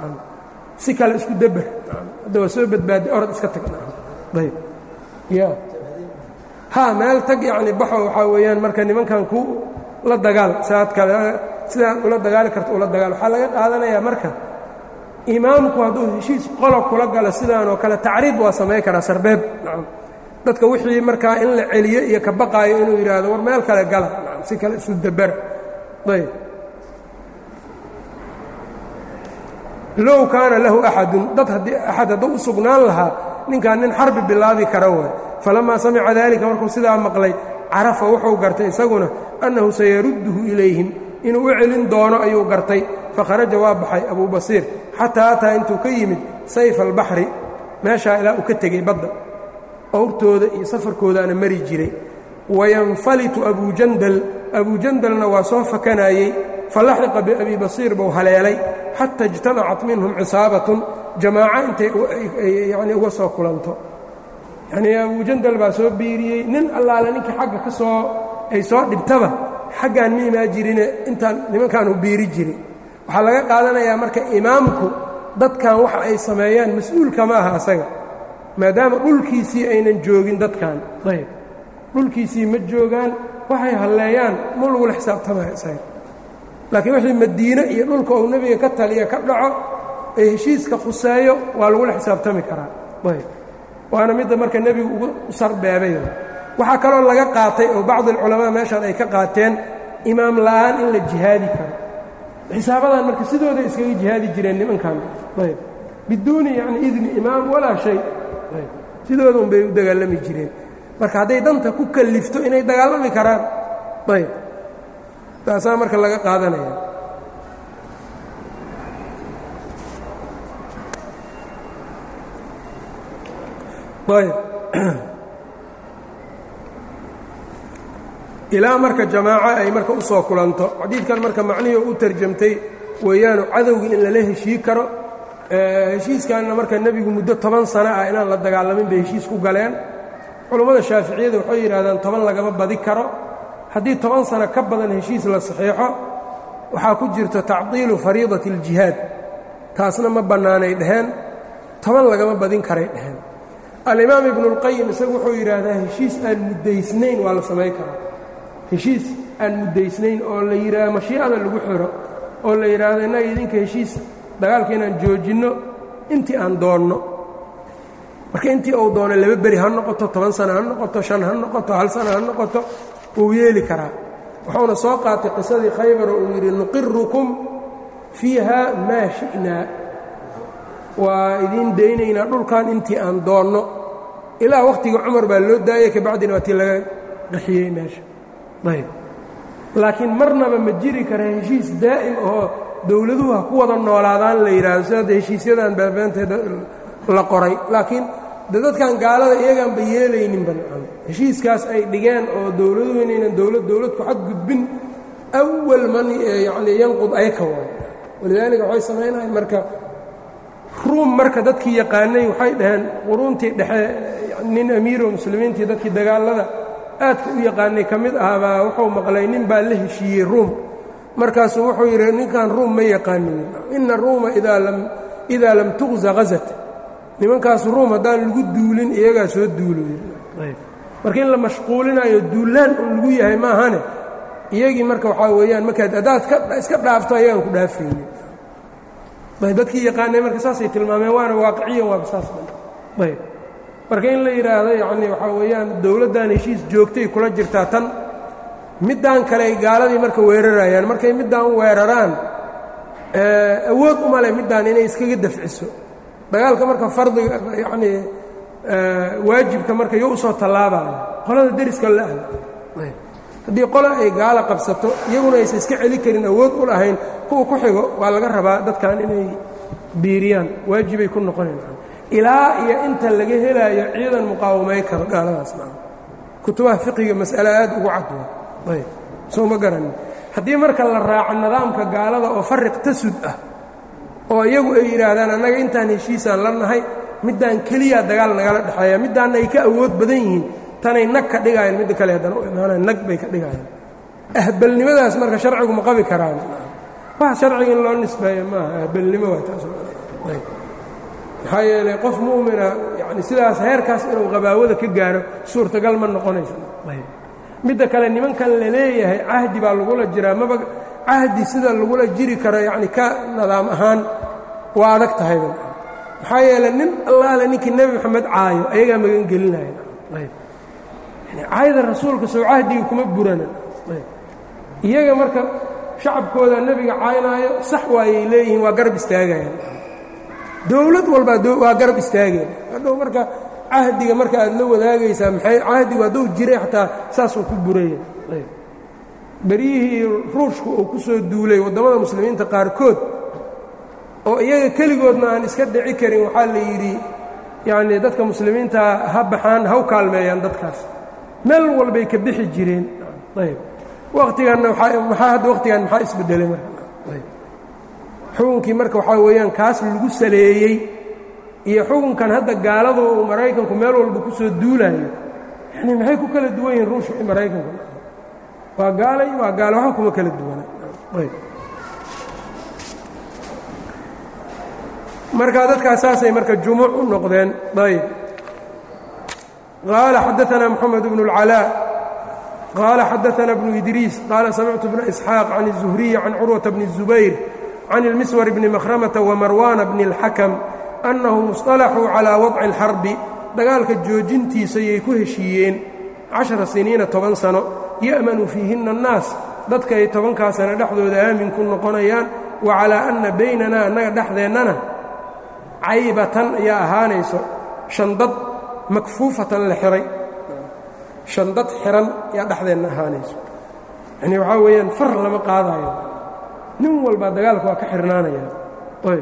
si kale isku deber hadda waa soo badbaaday orod iska tag ayb ya ha meel tag yacni baxo waxaa weeyaan marka nimankan ku la dagaal saad kale sidaad ula dagaali karto ula dagaal waxaa laga qaadanayaa marka imaamku hadduu heshiis qolob kula galo sidaanoo kale tacriid waa samayn karaa sarbeeb dadka wixii markaa in la celiyo iyo ka baqaayo inuu yidhaahdo war meel kale gala si kale isu dabera ayb low kaana lahu axadun dad haddii axad hadduu u sugnaan lahaa ninkaan nin xarbi bilaabi kara waay falamaa samica daalika markuu sidaa maqlay carafa wuxuu gartay isaguna annahu sayarudduhu ilayhim inuu u celin doono ayuu gartay fakharaja waa baxay abuu basiir xataa ataa intuu ka yimid sayfa albaxri meeshaa ilaa uu ka tegey badda owrtooda iyo safarkoodaana mari jiray wayanfalitu abujandal abujandalna waa soo fakanayey falaxiqa biabi basiir buu haleelay xata ijtamacat minhum cisaabatun jamaaco intay yani uga soo kulanto yanii abujandal baa soo biiriyey nin allaale ninkii xagga ka soo ay soo dhibtaba xaggaan ma imaa jirine intaan nimankaanu biiri jiri waxaa laga qaadanayaa marka imaamku dadkan waxa ay sameeyaan mas-uulka ma aha asaga maadaama dhulkiisii aynan joogin dadkan ayb dhulkiisii ma joogaan waxay halleeyaan ma lagula xisaabtamaya isaga laakiin wixii madiine iyo dhulka uu nebiga ka taliya ka dhaco ee heshiiska khuseeyo waa lagula xisaabtami karaa ayb waana midda marka nebigu ugu sarbeebay waxaa kaloo laga qaatay oo bacdi alculamaa meeshaan ay ka qaateen imaam la'aan in la jihaadi karo xisaabadan marka sidooday iskaga jihaadi jireen nimankan ayb biduuni yani idni imaam walaa shay ayb sidooda un bay u dagaalami jireen marka hadday danta ku kallifto inay dagaalami karaan ayb taasaa marka laga qaadanaya ayb ilaa marka jamaaco ay marka u soo kulanto xadiidkan marka macnihii u tarjamtay weeyaanu cadowgii in lala heshii karo heshiiskanna marka nebigu muddo toban sano ah inaan la dagaalamin bay heshiis ku galeen culummada shaaficiyada waxay yidhahdaan toban lagama badi karo haddii toban sano ka badan heshiis la saxiixo waxaa ku jirta tacdiilu fariidati اljihaad taasna ma bannaanay dheheen toban lagama badin karay dheheen alimaam ibnu اlqayim isagu wuxuu yidhaahdaa heshiis aan muddaysnayn waa la samayn karaa heshiis aan muddaysnayn oo la yidhaahdo mashiicada lagu xiro oo la yidhaahdo innaga idinka heshiis dagaalka inaan joojinno intii aan doonno marka intii uu doono laba beri ha noqoto toban sana ha noqoto shan ha noqoto hal sana ha noqoto wuu yeeli karaa wuxuuna soo qaatay qisadii khaybar oo uu yidhi nuqirukum fiiha maa shi'naa waa idiin daynaynaa dhulkan intii aan doonno ilaa wakhtiga cumar baa loo daayay kabacdina waa tii laga qaxiyey meesha ayb laakiin marnaba ma jiri kara heshiis daa'im oo dowladuhu ha ku wada noolaadaan la yidhaahdo sidaada heshiisyadan baabaanteeda la qoray laakiin de dadkan gaalada iyagaanba yeelayninba nacam heshiiskaas ay dhigeen oo dowladuhu inaynan dowlad dowlad ku xadgudbin awal man yacni yanqud ayka waay walidaalika waxay samaynayan marka ruum marka dadkii yaqaanay waxay dhaheen quruuntii dhexe nin amiiro muslimiintii dadkii dagaalada aadka u yaqaanay ka mid ahaabaa wuxuu maqlay nin baa la heshiiyey ruum markaasuu wuxuu yidhi ninkan ruum ma yaqaano ina ruuma idaa lam tuqza hazat nimankaas ruum haddaan lagu duulin iyagaa soo duulo marka in la mashquulinayo duulaan un lagu yahay maahane iyagii marka waxaa weeyaan markaad haddaad iska dhaafto ayagaan ku dhaafaynin dadkii yaqaanay marka saasay tilmaameen waana waaqiciyan waaba saas ayb marka in la yidhaahdo yacni waxaa weeyaan dowladdan heshiis joogtay kula jirtaa tan middaan kale ay gaaladii marka weerarayaan markay middaan weeraraan awood uma leh middaan inay iskaga dafciso dagaalka marka fardiga yacnii waajibka marka yo usoo tallaabaya qolada deriska la-an haddii qole ay gaala qabsato iyaguna aysan iska celi karin awood u lahayn kuwa ku xigo waa laga rabaa dadkan inay biiriyaan waajibay ku noqonayn ilaa iyo inta laga helaayo ciidan muqaawamay karo gaaladaas maa kutubaha fiqiga mas'ale aad ugu cadwa ayb soo ma garanin haddii marka la raaco nidaamka gaalada oo fariq tasud ah oo iyagu ay yidhaahdaan annaga intaan heshiisaan la nahay middaan keliya dagaal nagala dhexeeya middaanna ay ka awood badan yihiin tanay nag ka dhigaayeen midda kale haddana u imaanayan nag bay ka dhigaayeen ahbalnimadaas marka sharcigu ma qabi karaan wax sharciga in loo nisbeeyo maaha ahbalnimo waa taasoo maxaa yeelay qof mu'mina yani sidaas heerkaas inuu qabaawada ka gaaro suurtagal ma noqonaysa midda kale nimankan la leeyahay cahdi baa lagula jiraa maba cahdi sida lagula jiri karo yacni ka nidaam ahaan waa adag tahayba maxaa yeeley nin allaale ninkii nebi moxamed caayo ayagaa magan gelinaya ayb yani caayada rasuulka soo cahdiga kuma burana ayb iyaga marka shacabkooda nebiga caynaayo sax waayay leeyihiin waa garab istaagayaan dowlad walbaa waa garab istaageen hadhow marka cahdiga marka aad la wadaagaysaa maxay cahdigu hadduu jiray xataa saasuu ku buraya beryihii ruushku uu ku soo duulay waddamada muslimiinta qaarkood oo iyaga keligoodna aan iska dhici karin waxaa la yidhi yacnii dadka muslimiinta ha baxaan ha u kaalmeeyaan dadkaas meel walbay ka bixi jireen ayb waqtiganna maxaa hadda waqtigan maxaa isbedelay marka ayb xukunkii marka waxaa weeyaan kaas lagu saleeyey iyo xukunkan hadda gaaladu uu maraykanku meel walba ku soo duulaayo yani maxay ku kala duwan yihiin ruushka iyo maraykanku waa gaalay waa gaalo waxa kuma kala duwana ayb marka dadkaas saasay marka jumuuc u noqdeen ayb qaala xadaanaa moxamed bnu اlcalaa qaala xadaanaa bnu idriis qaala samictu bna isxaaq can الzuhriyi can curwata bni الzubayr can اlmiswar bni makhramata wamarwaana bni اlxakam annahum اصطalaxuu calىa wadci اlxarbi dagaalka joojintiisa yay ku heshiiyeen cashara siniina toban sano ya'manu fiihinna annaas dadka ay tobankaa sano dhexdooda aamin ku noqonayaan wa calaa anna baynanaa annaga dhexdeennana caybatan ayaa ahaanayso shandad makfuufatan la xihay shandad xihan yaa dhexdeenna ahaanayso yanii waxaa weeyaan far lama qaadaayo nin walbaa dagaalka waa ka xirnaanaya ayb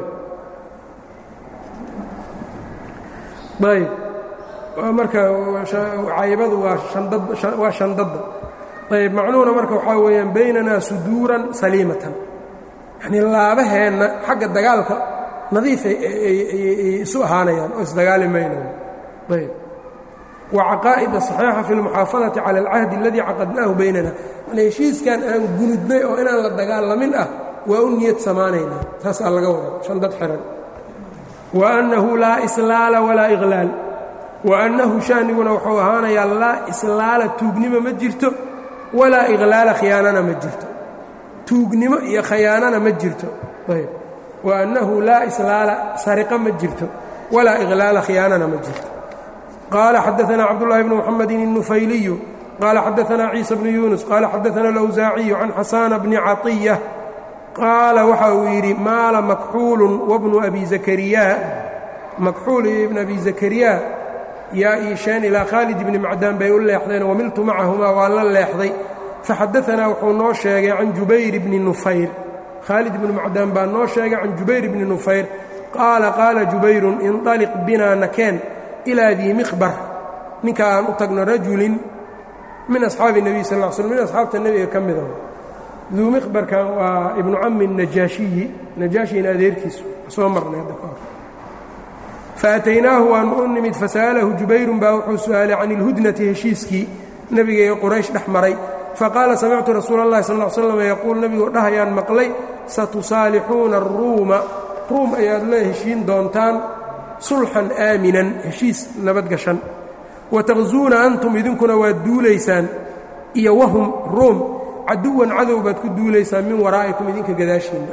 ayb marka caybadu waa shandadda ayb macnuhuna marka waxaa weeyaan baynanaa suduuran saliimatan yanii laabaheenna xagga dagaalka nadiifay isu ahaanayaan oo isdagaali maynayo ayb wa caqaa'ida صaxiixa fi اlmuxaafadati cala alcahdi aladii caqadnaahu baynana yani heshiiskan aan gunudnay oo inaan la dagaalamin ah waa u niyad samaanaynaa saasaa laga wada shandad xihan wa annahu laa islaala walaa iqlaal wa annahu shaaniguna wuxuu ahaanayaa laa islaala tuugnimo ma jirto walaa iqlaala khiyaanana ma jirto tuugnimo iyo khayaanana ma jirto ayb wa annahu laa islaala sariqa ma jirto walaa iqlaala khiyaanana ma jirto qaala xadaanaa cabdullaahi bnu muxamedin الnufayliyu qaala xadaanaa ciisa bnu yuunus qaala xadaana alawsaaciyu can xasaana bni caطiya qaala waxa uu yidhi maala makxuulun wabnu abi zakariya makxuul iyo ibn abi zakariya yaa iisheen ilaa khaalid ibni macdaan bay u leexdeen wamiltu macahumaa waa la leexday faxadaanaa wuxuu noo sheegay can jubayr bni nufayr khaalid ibnu macdaan baa noo sheegay can jubayr bni nufayr qaala qaala jubayrun inطaliq binaa nakeen ilaa dii miqbar ninka aan u tagno rajulin min asxaabi nebiy sal l slm min asxaabta nebiga ka mida duu miqbarkan waa ibnu cami najaashiyi najaashina adeerkiisu soo marnay hadda kahor faataynaahu waanu u nimid fasa'alahu jubayrun baa wuxuu su'aalay can ilhudnati heshiiskii nebiga ee quraysh dhex maray faqaala samictu rasuula اllahi sal l slam yaquul nebigoo dhahayaan maqlay satusaalixuuna aruuma ruum ayaad la heshiin doontaan sulxan aaminan heshiis nabadgashan wataqzuuna antum idinkuna waad duulaysaan iyo wahum ruum caduwan cadow baad ku duulaysaan min waraa'ikum idinka gadaashiinna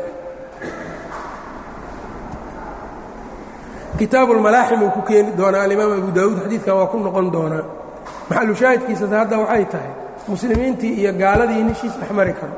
kitaabulmalaaxim uu ku keeni doonaa alimaam abu daawuud xadiidkan waa ku noqon doonaa maxalu shaahidkiisas hadda waxay tahay muslimiintii iyo gaaladii in heshiis dhex mari karo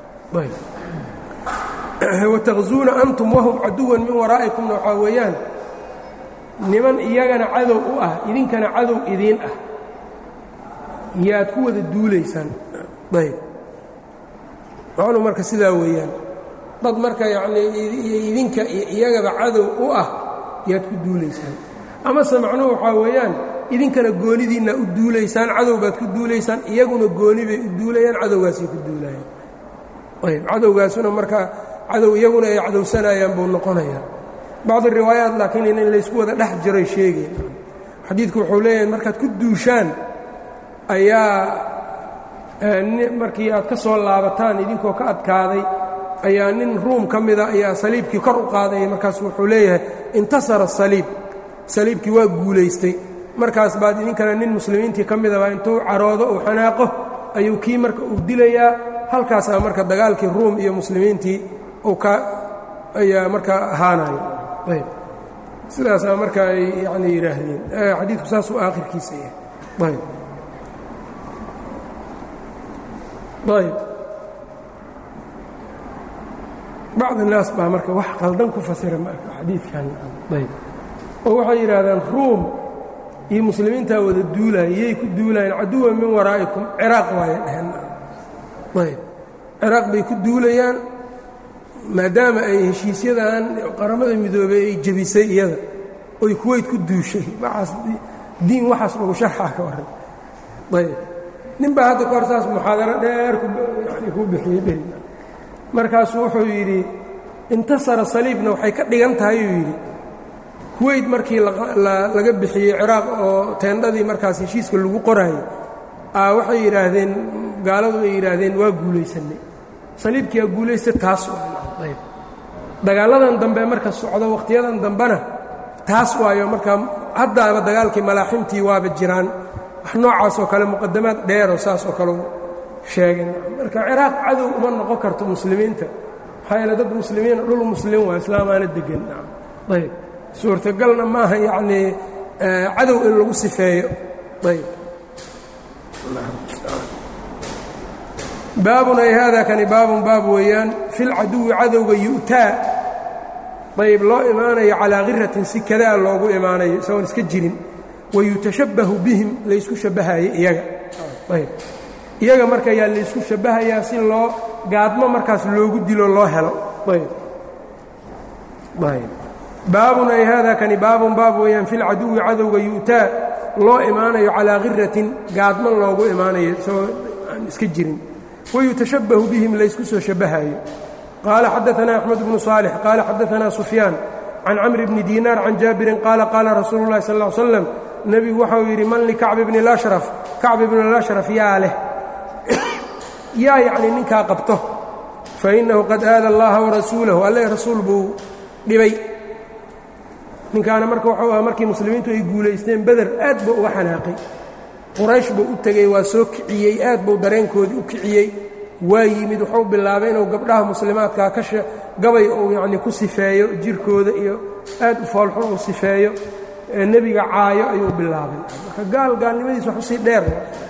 wataqzuuna antum wahum caduwan min waraa'ikumna waxaa weeyaan niman iyagana cadow u ah idinkana cadow idiin ah yaad ku wada duulaysaan ayb macnuu marka sidaa weeyaan dad marka yacnii idinka iyo iyagaba cadow u ah yaad ku duulaysaan amase macnuhu waxaa weeyaan idinkana goonidiinna u duulaysaan cadow baad ku duulaysaan iyaguna gooni bay u duulayaan cadowgaasay ku duulayaan ayb cadowgaasuna marka cadow iyaguna ay cadowsanayaan buu noqonayaa bacdi riwaayaat laakiin in laysku wada dhex jiray sheegeen xadiidku wuxuu leeyahay markaad ku duushaan ayaa markii aad ka soo laabataan idinkoo ka adkaaday ayaa nin ruum ka mida ayaa saliibkii kor u qaadaya markaas wuxuu leeyahay intasara saliib saliibkii waa guulaystay markaas baad idinkana nin muslimiintii ka midaba intuu caroodo uu xanaaqo ayuu kii marka uu dilayaa halkaasaa marka dagaalkii ruum iyo muslimiintii uu ka ayaa markaa ahaanaya ayb sidaasaa marka ay yani yidhaahdeen xadiidku saasuu aakhirkiisa yahay ayb ayb bacd الnaas baa marka wax qaldan ku fasira marka xadiidkan ayb oo waxay yidhaahdaan ruum iyo muslimiintaa wada duulaya yay ku duulayaan caduwan min waraa'ikum ciraaq waaya dheheen ayb ciraaq bay ku duulayaan maadaama ay heshiisyadan qaramada midoobey ay jebisay iyada oy kuweyt ku duushay waaas diin waxaas lagu sharxaa ka warran ayb nin baa hadda kahor saas muxaadaro dheer yani ku bixiyey dheh markaasuu wuxuu yidhi intasara saliibna waxay ka dhigan tahay uu yidhi kuweyt markii laga bixiyey ciraaq oo teendhadii markaas heshiiska lagu qoraayo waxay yidhaahdeen gaaladu ay yidhaahdeen waa guulaysanay saliibkiiaa guulaysta taas ayb dagaalladan dambe marka socdo wakhtiyadan dambena taas waayo markaa haddaaba dagaalkii malaaximtii waaba jiraan wax noocaas oo kale muqadamaad dheeroo saas oo kale sheegeen marka ciraaq cadow uma noqon karto muslimiinta maxaa yeele dad muslimiina dhul muslim waa islaamaana degan ayb suurtagalna maaha yacnii cadow in lagu sifeeyo ayb baabun ay haadaa kani baabun baab weeyaan filcaduwi cadowga yu'taa ayb loo imaanayo calaa khiratin si kadaa loogu imaanayo isagoon iska jirin wayutashabbahu bihim laysku shabbahayo iyaga ayb iyaga marka yaa laysku shabbahayaa si loo gaadmo markaas loogu dilo loo helo ayb ayb baabun ay haadaa kani baabun baab weeyaan filcaduwi cadowga yu'taa loo imaanayo calaa khiratin gaadmo loogu imaanayo isagoo aan iska jirin wayutashabbahu bihim laysku soo shabbahayo qaala xadaanaa axmed bnu saalix qaala xadaanaa sufyaan can camri bni diinaar can jaabirin qaala qaala rasuulu llahi sal l slam nebigu waxau yidhi man likacbi bni lashraf kacbi bni lashraf yaa leh yaa yacnii ninkaa qabto fa innahu qad aada allaha warasuulahu alle rasuul buu dhibay ninkaana marka waxuu ahaa markii muslimiintu ay guulaysteen beder aad buu uga xanaaqay quraysh buu u tegey waa soo kiciyey aad buu dareenkoodii u kiciyey waa yimid wuxuu bilaabay inuu gabdhaha muslimaadkaa ka gabay uu yacnii ku sifeeyo jirkooda iyo aad u foolxun uu sifeeyo nebiga caayo ayuu bilaabay marka gaal gaalnimadiis wax usii dheer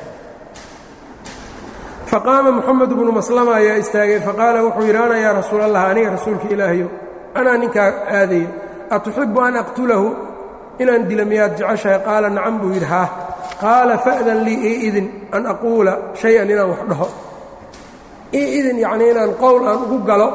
faqaama moxamed bnu maslama ayaa istaagay faqaala wuxuu yidhi ana yaa rasuul allah aniga rasuulka ilaahayo anaa ninkaa aadayo atuxibu an aqtulahu inaan dila miyaad jeceshahay qaala nacam buu yidhi haa qaala fa'dan lii ii idin an aquula shay-an inaan wax dhaho ii idin yacnii inaan qowl aan ugu galo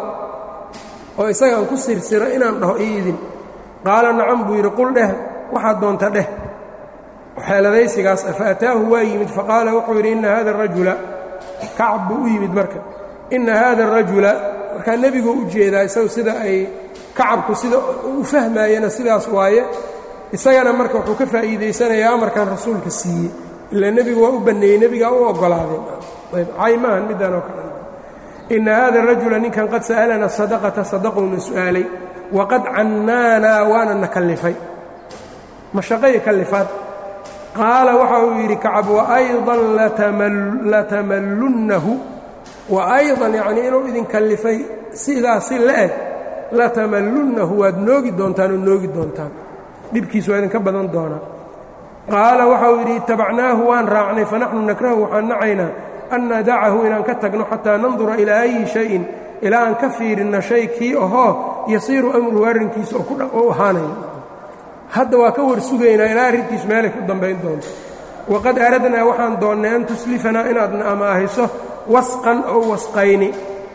oo isagaan ku sirsiro inaan dhaho ii idin qaala nacam buu yidhi qul dheh waxaad doonta dheh xeeladaysigaas ah faataahu waa yimid faqaala wuxuu yidhi inna hada arajula kacab buu u yimid marka inna hada arajula markaa nebiguu u jeedaa isagu sida ay kacabku sida u fahmaayena sidaas waaye isagana marka wuxuu ka faa'iidaysanayaa amarkan rasuulka siiyey ilaa nebigu waa u banneeyey nebigaa u oggolaadeen cay maahan midaan oo kale inna hada rajula ninkan qad sa'alana sadaqata sadaqowna su'aalay waqad cannaanaa waana na kallifay mashaqay kallifaad qaala waxa uu yidhi kacab waaydan latamallunnahu wa aydan yacnii inuu idin kallifay sidaas si la eg latamallunnahu waad noogi doontaan oo noogi doontaan dhibkiis waa idinka badan doonaa qaala waxa uu yidhi itabacnaahu waan raacnay fanaxnu nakrahu waxaan nacaynaa an nadacahu inaan ka tagno xataa nandura ilaa ayi shayin ilaa aan ka fiirinno shay kii ahoo yasiiru amruhu arrinkiisa oo u ahaanayo hadda waa ka war sugaynaa ilaa arrintiis meelay ku dambayn doonto waqad aradnaa waxaan doonnay an tuslifanaa inaadna amaahiso wasqan oo wasqayni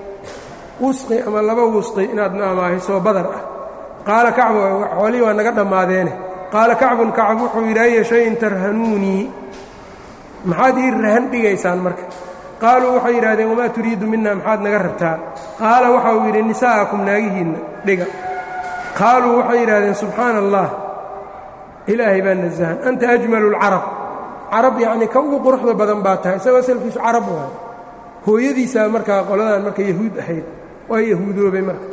wusqi ama laba wusqi inaadna amaahiso badar ah qaala kacbu xoolihii waa naga dhammaadeene qaala kacbun kacab wuxuu yidhi aya shayin tarhanuunii maxaad ii rahan dhigaysaan marka qaaluu waxay yidhahdeen wamaa turiidu mina maxaad naga rabtaa qaala waxa uu yidhi nisaa'akum naagihiinna dhiga qaaluu waxay yidhahdeen subxaana allah ilaahay baa nasahan anta ajmalu اlcarab carab yacnii ka ugu quruxda badan baa tahay isagoo asalkiisu carab waayo hooyadiisaa markaa qoladan marka yahuud ahayd waa yahuudoobay marka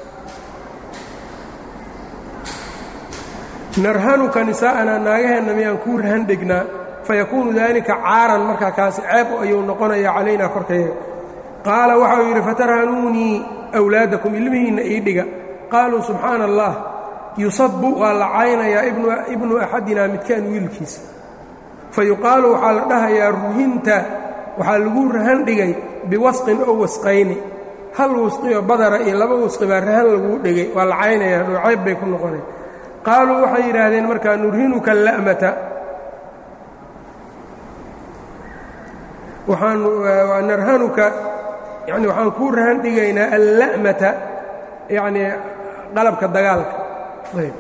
narhanuka nisaa'anaa naagaheenna miyaan kuu rahan dhegnaa fayakuunu daalika caaran markaa kaasi ceeb ayuu noqonayaa calaynaa korkayaga qaala waxa uu yidhi fatarhanuunii awlaadakum ilmihiinna ii dhiga qaaluu subxaana allah yusabu waa la caynayaa ibnu axadinaa midkaan wiilkiisa fa yuqaalu waxaa la dhahayaa ruhinta waxaa lagu rahan dhigay biwasqin oo wasqayni hal wasqioo badara iyo laba wasqi baa rahan laguu dhigay waa la caynayaa dhooceeb bay ku noqonay qaaluu waxay yidhaahdeen markaa nurhinuka ala'mata waxaan narhanuka yani waxaan kuu rahan dhigaynaa alla'mata yacnii qalabka dagaalka ayb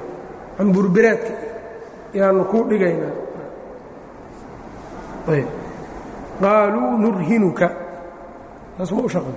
camburbireedka yaanu kuu dhigaynaa ayb qaaluu nurhinuka taas ma u shaqan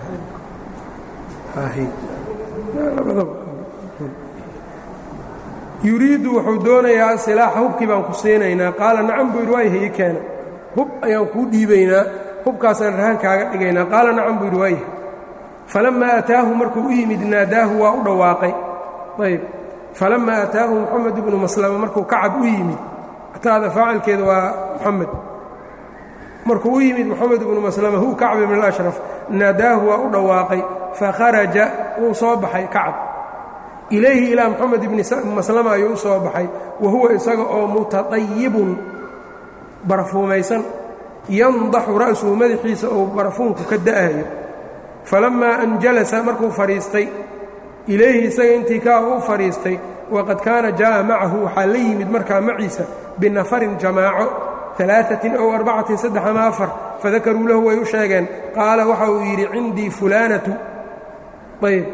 yuriidu wuxuu doonayaa silaaxa hubkii baan ku siinaynaa qaala nacam buu yidhi waayahay ii keena hub ayaan kuu dhiibaynaa hubkaasaan rahan kaaga dhigaynaa qaala nacam buu yidhi waayahay falammaa ataahu markuu u yimid naadaahu waa u dhawaaqay ayb falammaa ataahu moxamed ibnu maslama markuu kacab u yimid ataada faacilkeeda waa moxamed markuu u yimid moxamed ibnu maslama hu kacb ibn اlashraf naadaahu waa u dhawaaqay fakharaja wuu soo baxay kacab ilayhi ilaa moxamed ibni maslama ayuu u soo baxay wa huwa isaga oo mutaطayibun barafuumaysan yandaxu ra'suhu madaxiisa uu barafuunku ka da'ayo falammaa an jalasa markuu fadhiistay ilayhi isaga intii kaa u fadhiistay waqad kaana jaa'a macahu waxaa la yimid markaa maciisa binafarin jamaaco alaaثatin ow arbacatin saddex ama afar fadakaruu lahu way u sheegeen qaala waxa uu yidhi cindii fulaanatu ayb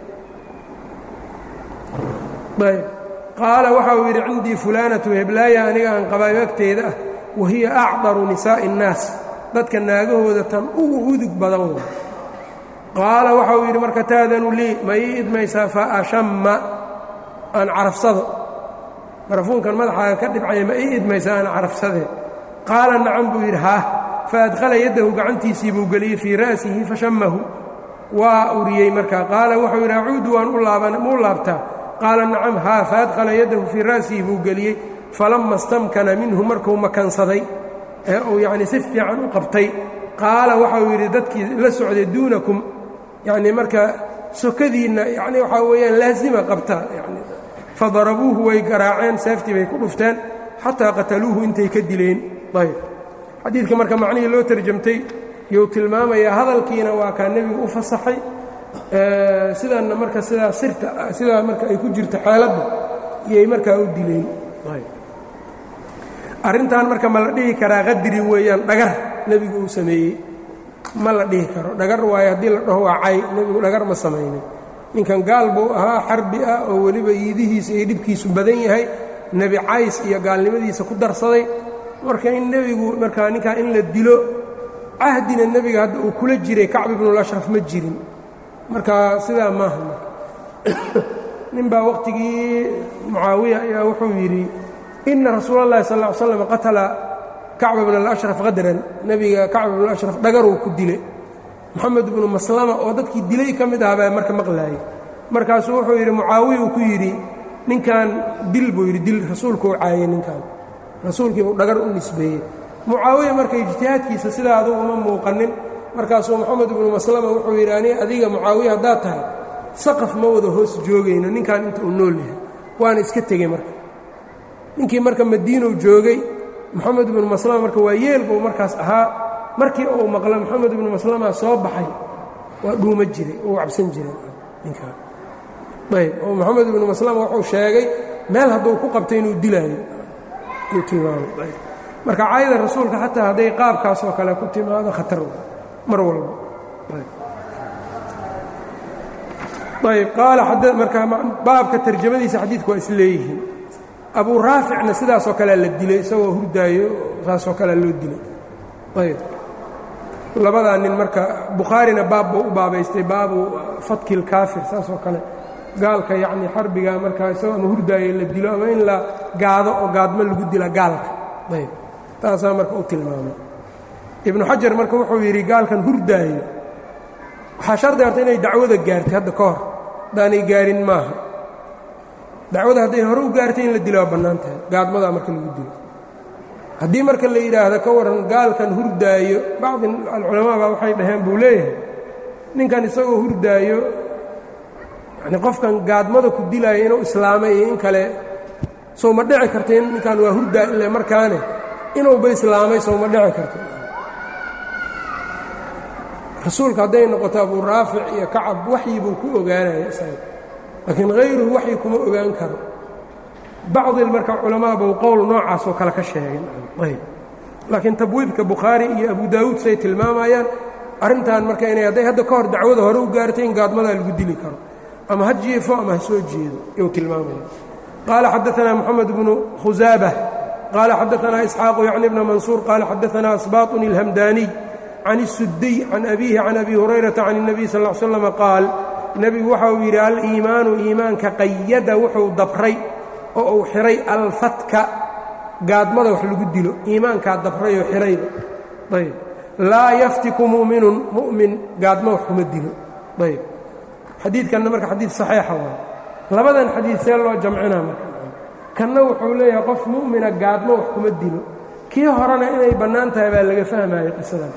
ayb qaala waxa uu yidhi cindii fulaanatu heblaaya aniga aan qabaayo agteeda ah wahiya acdaru nisaa'i الnaas dadka naagahooda tan ugu udug badan wa qaala waxa uu yidhi marka taadanu lii ma ii idmaysaa fa ashamma aan carafsado barafuunkan madaxaaga ka dhibcaya ma ii idmaysaa aan carafsadee qaala nacam buu yidhi haah faadkhala yaddahu gacantiisii buu geliyey fii ra'sihi fashammahu waa uriyey markaa qaala wuxuu yidhi acuudu waan muu laabtaa qaala nacam haa faadkhala yaddahu fii ra'sihi buu geliyey falamma stamkana minhu markuu makansaday ee uu yacnii si fiican u qabtay qaala waxauu yidhi dadkii la socday duunakum yacnii marka sokadiinna yacnii waxaa weeyaan laasima qabtaa yani fadarabuuhu way garaaceen seeftii bay ku dhufteen xataa qataluuhu intay ka dileen ayb xadiidka marka macnihii loo tarjamtay yuu tilmaamayaa hadalkiina waa kaa nebigu u fasaxay sidanna marka sidaa sirta sidaa marka ay ku jirto xeeladda iyay markaa u dileen arrintan marka ma la dhihi karaa qadri weeyaan dhagar nebigu uu sameeyey ma la dhihi karo dhagar waayo haddii la dhaho waa cay nebigu dhagar ma samaynin ninkan gaal buu ahaa xarbi ah oo weliba iidihiisa iyo dhibkiisu badan yahay nebi cays iyo gaalnimadiisa ku darsaday marka in nebigu markaa ninkaa in la dilo cahdina nebiga hadda uu kula jiray kacb ibnulashraf ma jirin marka sidaa maaha nin baa waqtigii mucaawiya ayaa wuxuu yidhi ina rasuula اllahi sal ا ly slam qatala kacba bn اlashraf qadran nebiga kacb ibn ashraf dhagaruu ku dilay moxamed ibnu maslama oo dadkii dilay ka mid ah baa marka maqlaayay markaasuu wuxuu yidhi mucaawiya uu ku yidhi ninkan dil buu yidhi dil rasuulkuu caayay ninkan rasuulkiibuu dhagar u nisbeeyey mucaawiya marka ijtihaadkiisa sidaa adugu uma muuqanin markaasuu moxamed ibnu maslama wuxuu yidhi ani adiga mucaawiya haddaad tahay saqaf ma wada hoos joogayno ninkan inta uu nool yahay waana iska tegey marka ninkii marka madiinow joogay moxamed ibnu maslama marka waa yeel buu markaas ahaa markii uu maqla moxamed ibnu maslama soo baxay waa dhuuma jiray uu cabsan jiray ninkaa ayb oo moxamed ibnu maslama wuxuu sheegay meel hadduu ku qabtay inuu dilaayo yuu tilmaamay marka caayada rasuulka xataa hadday qaabkaas oo kale ku timaado khatar mar walba ayb qaala marka baabka tarjamadiisa xadiidku waa is leeyihiin abuu raaficna sidaasoo kalea la dilay isagoo hurdaayo saasoo kalea loo dilay ayb labadaa nin marka bukhaarina baab buu u baabaystay baabu fatki lkaafir saasoo kale gaalka yacni xarbiga markaa isagoo ama hurdaayo la dilo ama in la gaado oo gaadmo lagu dila gaalka ayb taasaa marka u tilmaamay ibnu xajar marka wuxuu yidhi gaalkan hurdaayo waxaa shardi horta inay dacwada gaartay hadda ka hor haddaanay gaarin maaha dacwada hadday hore u gaartay in la dilo waa bannaan tahay gaadmadaa marka lagu dilo haddii marka la yidhaahdo ka warran gaalkan hurdaayo bacdi alculamaa baa waxay dhaheen buu leeyahay ninkan isagoo hurdaayo yani qofkan gaadmada ku dilaayo inuu islaamay iyo in kale sow ma dhici karta in ninkan waa hurdaa ile markaane inuuba islaamay sow ma dhici karta rasuulka hadday noqoto abuu raafic iyo kacab waxyi buu ku ogaanaya isaga laakiin hayruhu waxyi kuma ogaan karo bacdi marka culamaa buu qowl noocaasoo kale ka sheegay ayb laakiin tabwiibka bukhaari iyo abu daawuud say tilmaamayaan arrintan marka inay hadday hadda ka hor dacwada hore u gaartay in gaadmadaa lagu dili karo ama ha jiifo ama ha soo jeedo yuu tilmaamaya qaala xadaanaa moxamed bnu khusaabah qaala xadaanaa isxaaqu yacni bna mansuur qaala xadaanaa asbaaطun ilhamdaaniy can الsudiy can abiihi can abi hurayrata can الnabiy sal ا l slam qaal nebigu waxa uu yidhi aliimaanu iimaanka qayada wuxuu dabray oo uu xihay alfatka gaadmada wax lagu dilo iimaankaa dabrayoo xihayba ayb laa yaftiku mu'minun mu'min gaadmo wax kuma dilo ayb xadiidkanna marka xadiid saxiixa waay labadan xadiid see loo jamcinaa marka kanna wuxuu leeyahay qof mu'mina gaadmo wax kuma dilo kii horena inay bannaan tahay baa laga fahmayay qisadan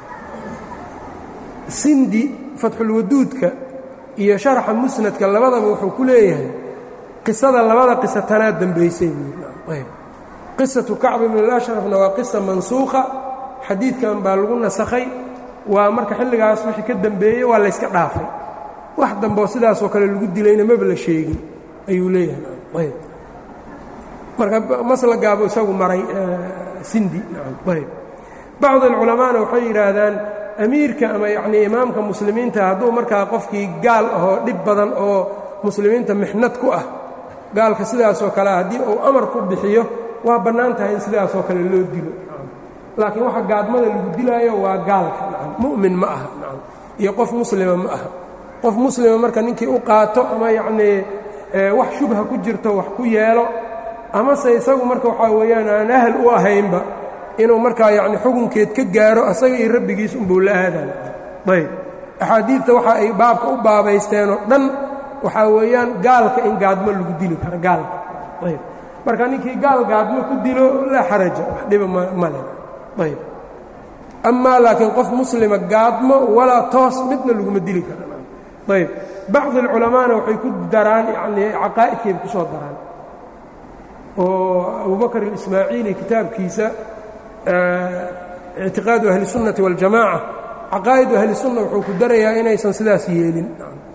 sindi fatxulwaduudka iyo sharaxa musnadka labadaba wuxuu ku leeyahay qisada labada qisa tanaa dembaysay buuyb qisatu kacb ibn اlashrafna waa qisa mansuukha xadiidkan baa lagu nasakhay waa marka xilligaas wixii ka dembeeyey waa layska dhaafay wax dambeo sidaasoo kale lagu dilayna maba la sheegin ayuu leeyahay ayb marka maslagaabuu isagu maray sindi ayb bacd alculamaana waxay yidhaahdaan amiirka ama yacnii imaamka muslimiinta hadduu markaa qofkii gaal ahoo dhib badan oo muslimiinta mixnad ku ah gaalka sidaasoo kale haddii uu amar ku bixiyo waa bannaan tahay in sidaasoo kale loo dilo laakiin waxa gaadmada lagu dilaayo waa gaalka mu'min ma aha iyo qof muslima ma aha qof muslima marka ninkii u qaato ama yacnii wax shubha ku jirto wax ku yeelo amase isagu marka waxaa weeyaan aan ahal u ahaynba inuu markaa yacni xukunkeed ka gaaro asaga iyo rabbigiis unbuu la aadan ayb axaadiidta waxa ay baabka u baabaysteenoo dhan waxaa weeyaan gaalka in gaadmo lagu dili karo gaalka ayb marka ninkii gaal gaadmo ku dilo laa xaraja wax dhiba male ayb amaa laakiin qof muslima gaadmo walaa toos midna laguma dili kara ayb bacdi alculamaana waxay ku daraan yanii caqaa'idkeeda ku soo daraan oo abubakr اlismaaciili kitaabkiisa ictiqaadu ahli الsunnati wاljamaaca caqaa'idu ahli sunna wuxuu ku darayaa inaysan sidaas yeelin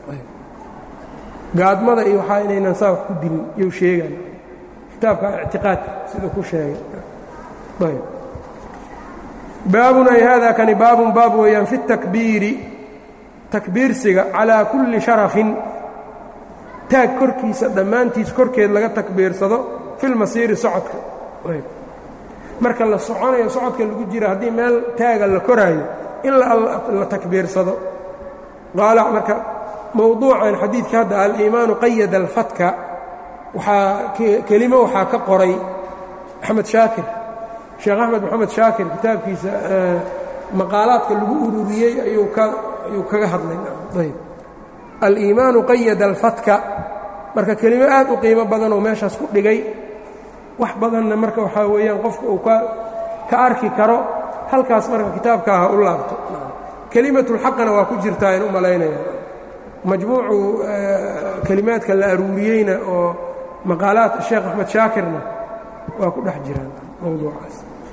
gaadmada iyo waxaa inaynan saa wax ku dilin iyou sheegaan kitaabka ictiqaadka siduu ku sheegay ayb baabun ay hada kani baabun baab weeyaan fi الtakbiiri takbiirsiga calىa kulli sharafin taag korkiisa dhammaantiis korkeed laga takbiirsado fi lmasiiri socodka marka la soconayo socodka lagu jira haddii meel taaga la koraayo in la takbiirsado qaala marka mowduucan xadiidka hadda aliimaanu qayada alfatka waxaa kelimo waxaa ka qoray axmed shaakir sheekh axmed moxamed shaakir kitaabkiisa maqaalaadka lagu ururiyey ayuu kaga hadlay ayb aliimaanu qayada alfatka marka kelimo aad u qiimo badanoo meeshaas ku dhigay wax badanna marka waxaa weeyaan qofka uu ka arki karo halkaas marka kitaabkaa ha u laabto kelimatulxaqana waa ku jirtaa in u malaynaya majmuucu kelimaadka la aruuriyeyna oo maqaalaat sheekh axmed shaakirna waa ku dhex jiraan mowduucaas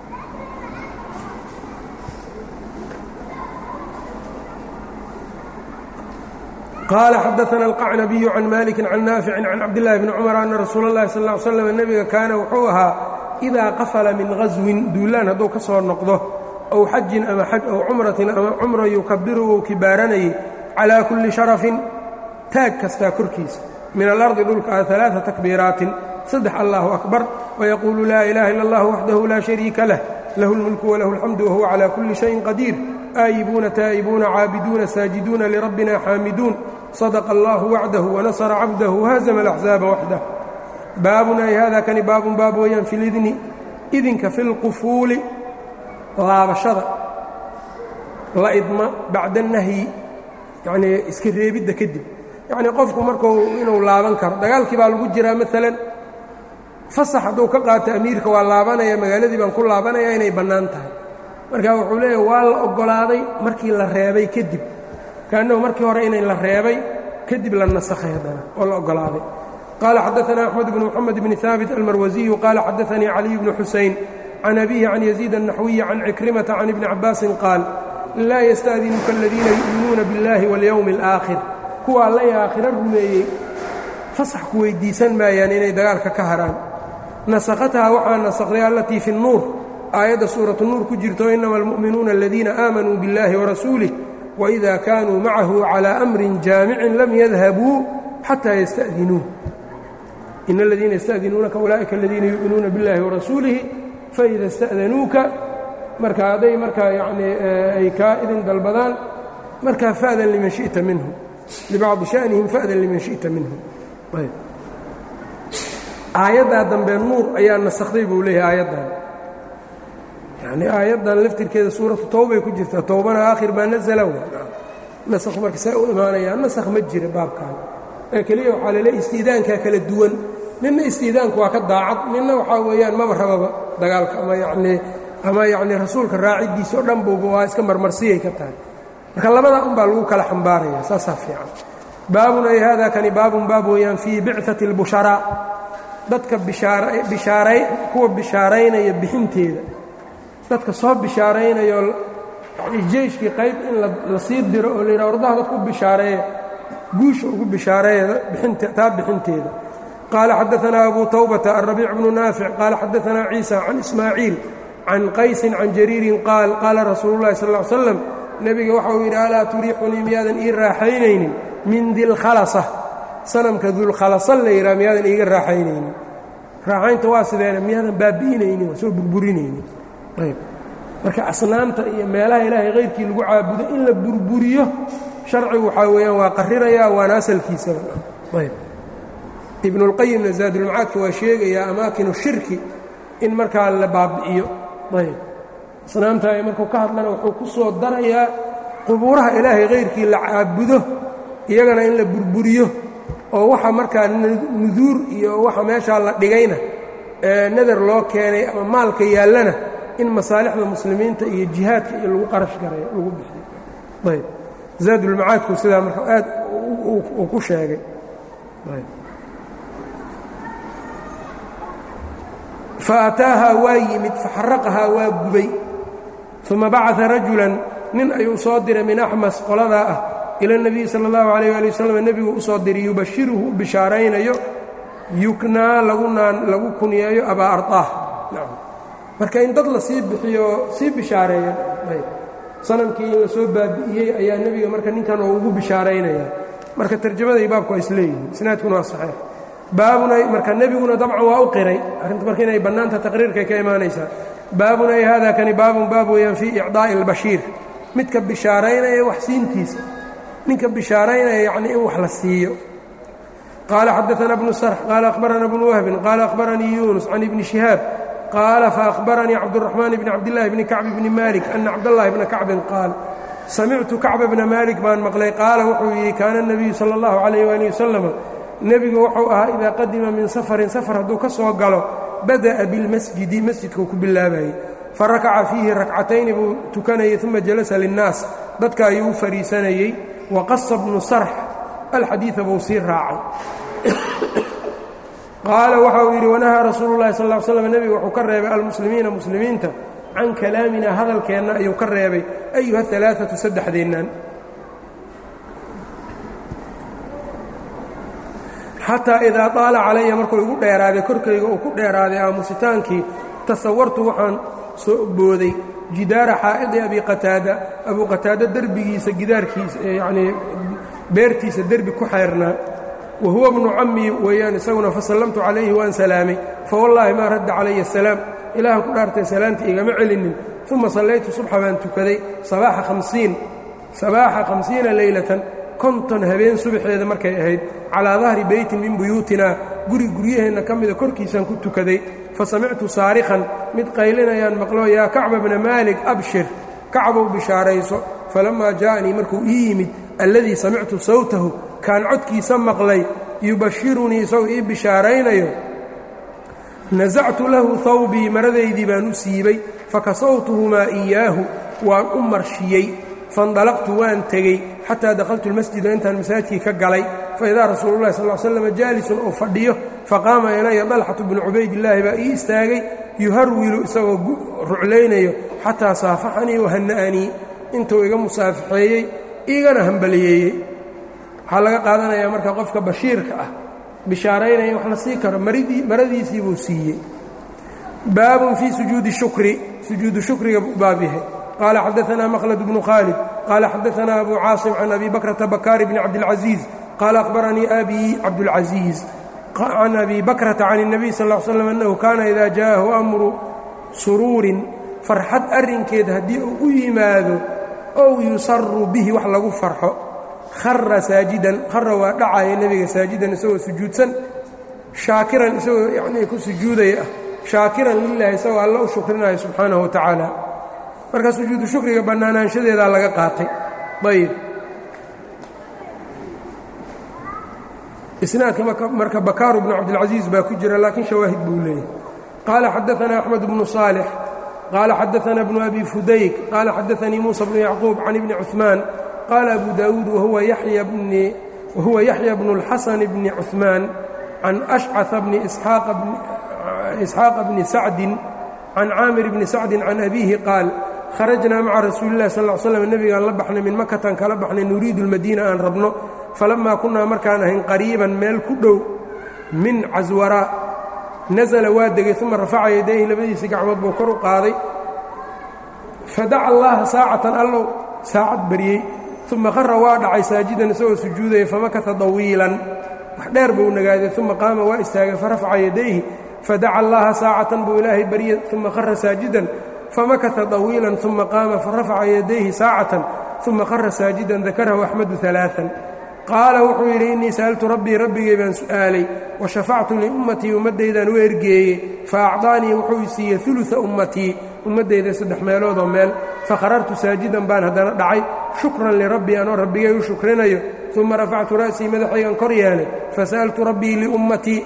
qال xadaثna الqacnabiyu can maliki can naafici can cabdالlahi bni cumar ana rasuul اllahi sal ا ly slam nebiga kaana wuxuu ahaa إidaa qafla min gaswin duulaan hadduu ka soo noqdo ow xajin ama xaj ow cumratin ama cumra yukabiru wou kibaaranayay calىa kuli sharafin taag kastaa korkiisa min alardi dhulka a ثaلaaثa takbiiraatin saddex allahu akbar wayaquulu laa ilaha ila اllah waxdahu laa shariika lah lahu اlmulku walahu اlxamdu wahuwa calى kuli shayin qadiir aayibuuna taa'ibuuna caabiduuna saajiduuna lirabbina xaamiduun sadaqa allahu wacdahu wanasara cabdahu wahazama alaxzaaba waxdah baabun ay hada kani baabun baab weeyaan fi lidni idinka fi lqufuuli laabashada la idma bacda nahyi yacnii iska reebidda kadib yacnii qofku markuu inuu laaban karo dagaalkii baa lagu jiraa maalan fasax hadduu ka qaato amiirka waa laabanaya magaaladii baan ku laabanaya inay bannaan tahay marka wuxuu leeyahy waa la oggolaaday markii la reebay kadib kaannahu markii hore inay la reebay kadib la nasakhay haddana oo la oggolaaday qaala xadaثna أxmed bn mxamed bni haabit almarwasiyu qaala xadaثanii caliy bnu xusayn can abihi can yaziid الnaxwiyi can cikrimata can ibni cabaasin qaal laa yasta'dinuka aladiina yu'minuuna biاllahi wاlyowmi اlآakhir kuwa alla aakhiro rumeeyey fasax ku weyddiisan maayaan inay dagaalka ka haraan nasakhathaa waxaa nasakday allatii fi الnuur aayadda suuratu nuur ku jirto inama almu'minuuna aladiina aamanuu biاllahi warasuulih waإida kaanuu macahu calىa amrin jaamicin lam yadhabuu xataa yasta'dinuuh in aladiina yasta'dinuunaka ulaa'ika aladiina yu'minuuna biاllahi warasuulihi faida ista'danuuka marka hadday markaa yacnii ay kaa idin dalbadaan markaa fa'dan liman shi'ta minhum libacdi sha'nihim fa'dan liman shi'ta minhum ayb aayaddaa dambe nuur ayaa nasakhday buu leeyahay aayaddan yacnii aayaddan laftirkeeda suuratu towbay ku jirtaa towbana aakhir maa nasala nasakh marka saa u imaanayaa nasakh ma jira baabkan ee keliya waxaa laleeya istiidaankaa kala duwan ninna istiidaanku waa ka daacad ninna waxaa weeyaan maba rababa dagaalka ama yacnii ama yacnii rasuulka raaciddiisa oo dhan buuba waa iska marmarsiyay ka tahay marka labadaa un baa lagu kala xambaaraya saasaa fiican baabun ay haadaa kani baabun baab weeyaan fii bicati اlbusharaa dadka bishaaray kuwa bishaaraynaya bixinteeda dadka soo bishaaraynayo jeyshkii qayb in la sii diro oo la yidhaha ordaha dadku bishaareeya guusha ugu bishaareeya taa bixinteeda qaala xadaanaa abu tawbata alrabiic bnu naafic qaala xadaanaa ciisa can ismaaciil can qaysin can jariirin qaal qaala rasuulu llahi sal ll slam nebiga waxa uu yidhi alaa turiixunii miyaadan ii raaxaynaynin min dilkhalasa sanamka dulkhalasa la yidhaha miyaadan iiga raaxaynaynin raaxaynta waa sideena miyaadan baabi'inaynin waa soo burburinaynin ayb marka asnaamta iyo meelaha ilaahay hayrkii lagu caabudo in la burburiyo sharcigu waxaa weeyaan waa qarrirayaa waana asalkiisaba ayb ibnulqayimna zaadulmacaadka waa sheegayaa amaakinu shirki in markaa la baabi'iyo ayb asnaamta markuu ka hadlana wuxuu ku soo darayaa qubuuraha ilaahay hayrkii la caabudo iyagana in la burburiyo oo waxa markaa nuduur iyo waxa meeshaa la dhigayna nadar loo keenay ama maalka yaallana in masaalixda muslimiinta iyo jihaadka iyo lagu qarash garayo lagu bixiyo ayb zaadulmacaadku sidaa marka aad uu ku sheegay fa ataahaa waa yimid faxaraqahaa waa gubay uma bacaa rajulan nin ayuu soo diray min axmas qoladaa ah ila اnebiyi sala اllahu alayh ali wasalam nebigu u soo diray yubashiruhu u bishaaraynayo yuknaa lagunaan lagu kunyeeyo abaa arطaah marka in dad la sii bixiyo sii bishaareeya sanamkii in la soo baabi'iyey ayaa nebiga marka ninkan oo ugu bishaaraynaya marka tarjamaday baabku waa isleeyihiin isnaadkuna waa saxiix baabuna marka nebiguna dabcan waa u qiray arrinta marka inay bannaanta taqriirkay ka imaanaysaa baabun ay hada kani baabun baab weeyaan fii icdaa'i اlbashiir midka bishaaraynaya wax siintiisa ninka bishaaraynaya yacni in wax la siiyo qaala xadaثana bnu sarx qaala akhbarana bnu wahbin qaala akhbaranii yunus can ibni shihaab qaala faأhbaranii cabdالرaxmaan bni cabdالlahi bni kacb bni malik ana cabdالlahi bna kacbin qaal samictu kacba bna malik baan maqlay qaala wuxuu yidhi kaana الnabiyu salى اllahu عalayh ali wasalam nebigu wuxuu ahaa idaa qadima min safarin safar hadduu ka soo galo bada'a bilmasjidi masjidkuu ku bilaabayey farakaca fiihi rakcatayni buu tukanayey uma jalasa linnaas dadka ayuu u fadhiisanayey waqasa bnu sarx alxadiida buu sii raacay qaala waxa uu yidhi wanahaa rasuulu llahi sal slam nebigu wuxuu ka reebay almuslimiina muslimiinta can kalaamina hadalkeenna ayuu ka reebay ayuha alaaatu saddexdeennan xataa idaa daala calaya markuu igu dheeraaday korkayga uu ku dheeraaday aamusitaankii tasawartu waxaan soo booday jidaara xaa'idi abi qataada abuu qataada derbigiisa gidaarkiisa yacnii beertiisa derbi ku xeernaa wa huwa bnu cammii weeyaan isaguna fasallamtu calayhi waan salaamay fawallaahi maa radda calaya asalaam ilaahan ku dhaartay salaamta igama celinin uma sallaytu subxa baan tukaday sabaaxa hamsiin sabaaxa khamsiina leylatan konton habeen subaxeeda markay ahayd calaa dahri beytin min buyuutina guri guryaheenna ka mida korkiisaan ku tukaday fa samictu saarikhan mid qaylinayaan maqlo yaa kacba bna maalik abshir kacbow bishaarayso falammaa jaa'anii markuu ii yimid alladii samictu sawtahu kaan codkiisa maqlay yubashirunii isagoo ii bishaaraynayo nasactu lahu hawbii maradaydii baan u siibay fakasawtuhumaa iyaahu waan u marshiyey faindalaqtu waan tegey xataa dakhaltu lmasjida intaan masaajidkii ka galay faidaa rasuulu llahi sal slam jaalisun oo fadhiyo faqaama ilaya dalxatu bnu cubaydillaahi baa ii istaagay yuharwilu isagoo ruclaynayo xataa saafaxanii wahana'anii intuu iga musaafaxeeyey igana hambaliyeeyey waxaa laga qaadanayaa marka qofka bashiirka ah bishaaraynaya wax la sii karo maradiisii buu siiyey baabun fii sujuudi shukri sujuudu shukriga buu baab yahay qaala xadaanaa maqlad bnu khaalid qaala xadaanaa abu caasim can abi bakrata bakaari bni cabdilcaziiz qaala akhbaranii abii cabdulcaziiz can abi bakrata can الnabiy sal ا l slam annahu kaana ida jaaءahu amru suruurin farxad arrinkeed haddii uu u yimaado ow yusaru bihi wax lagu farxo khara saajidan khara waa dhacaya nebiga saajidan isagoo sujuudsan shaakiran isagoo yanii ku sujuudaya ah shaakiran lilahi isagoo alla u shukrinaya subxaanahu wa tacaala marka sujuudu shukriga bannaanaanshadeedaa laga qaatay ayb isnaadka marka bakaaru bnu cabdilcaziiz baa ku jira laakiin shawaahid buu leeyahay qaala xadaanaa axmed bnu saalix qaala xadaanaa bnu abi fudayk qaala xadaanii muusa bnu yacquub can ibni cuثmaan qaala abu daawuud wahuwa yaxya bnu اlxasan bni cuثmaan can ashcaثa bni isxaaqa bni sacdin can caamir bni sacdin can abiihi qaal kharajnaa maca rasuuli اllahi sal slam nebigaan la baxnay min makatan kala baxnay nuriidu اlmadiina aan rabno falamaa kunnaa markaan ahayn qariiban meel ku dhow min caswaraa nasala waa degay uma rafaca yadayhi labadiisii gacmood buu kor u qaaday fadaca allaha saacatan allow saacad baryey uma khara waa dhacay saajidan isagoo sujuudaya famakata dawiilan wax dheer buu nagaaday uma qaama waa istaagay farafaca yadayhi fadaca allaha saacatan buu ilaahay baryey uma khara saajidan famakata dawiilan uma qaama farafaca yadayhi saacatan uma khara saajidan dakarahu axmedu alaaan qaala wuxuu yidhi innii sa'altu rabbii rabbigay baan su'aalay wa shafactu liummatii ummaddaydaan u ergeeyey fa acdaanii wuxuu i siiyey uluثa ummatii ummaddayda saddex meeloodoo meel fakharartu saajidan baan haddana dhacay shukran lirabbii anoo rabbigay u shukrinayo uma rafactu ra'sii madaxaygan kor yeelay fasa'altu rabbii liummatii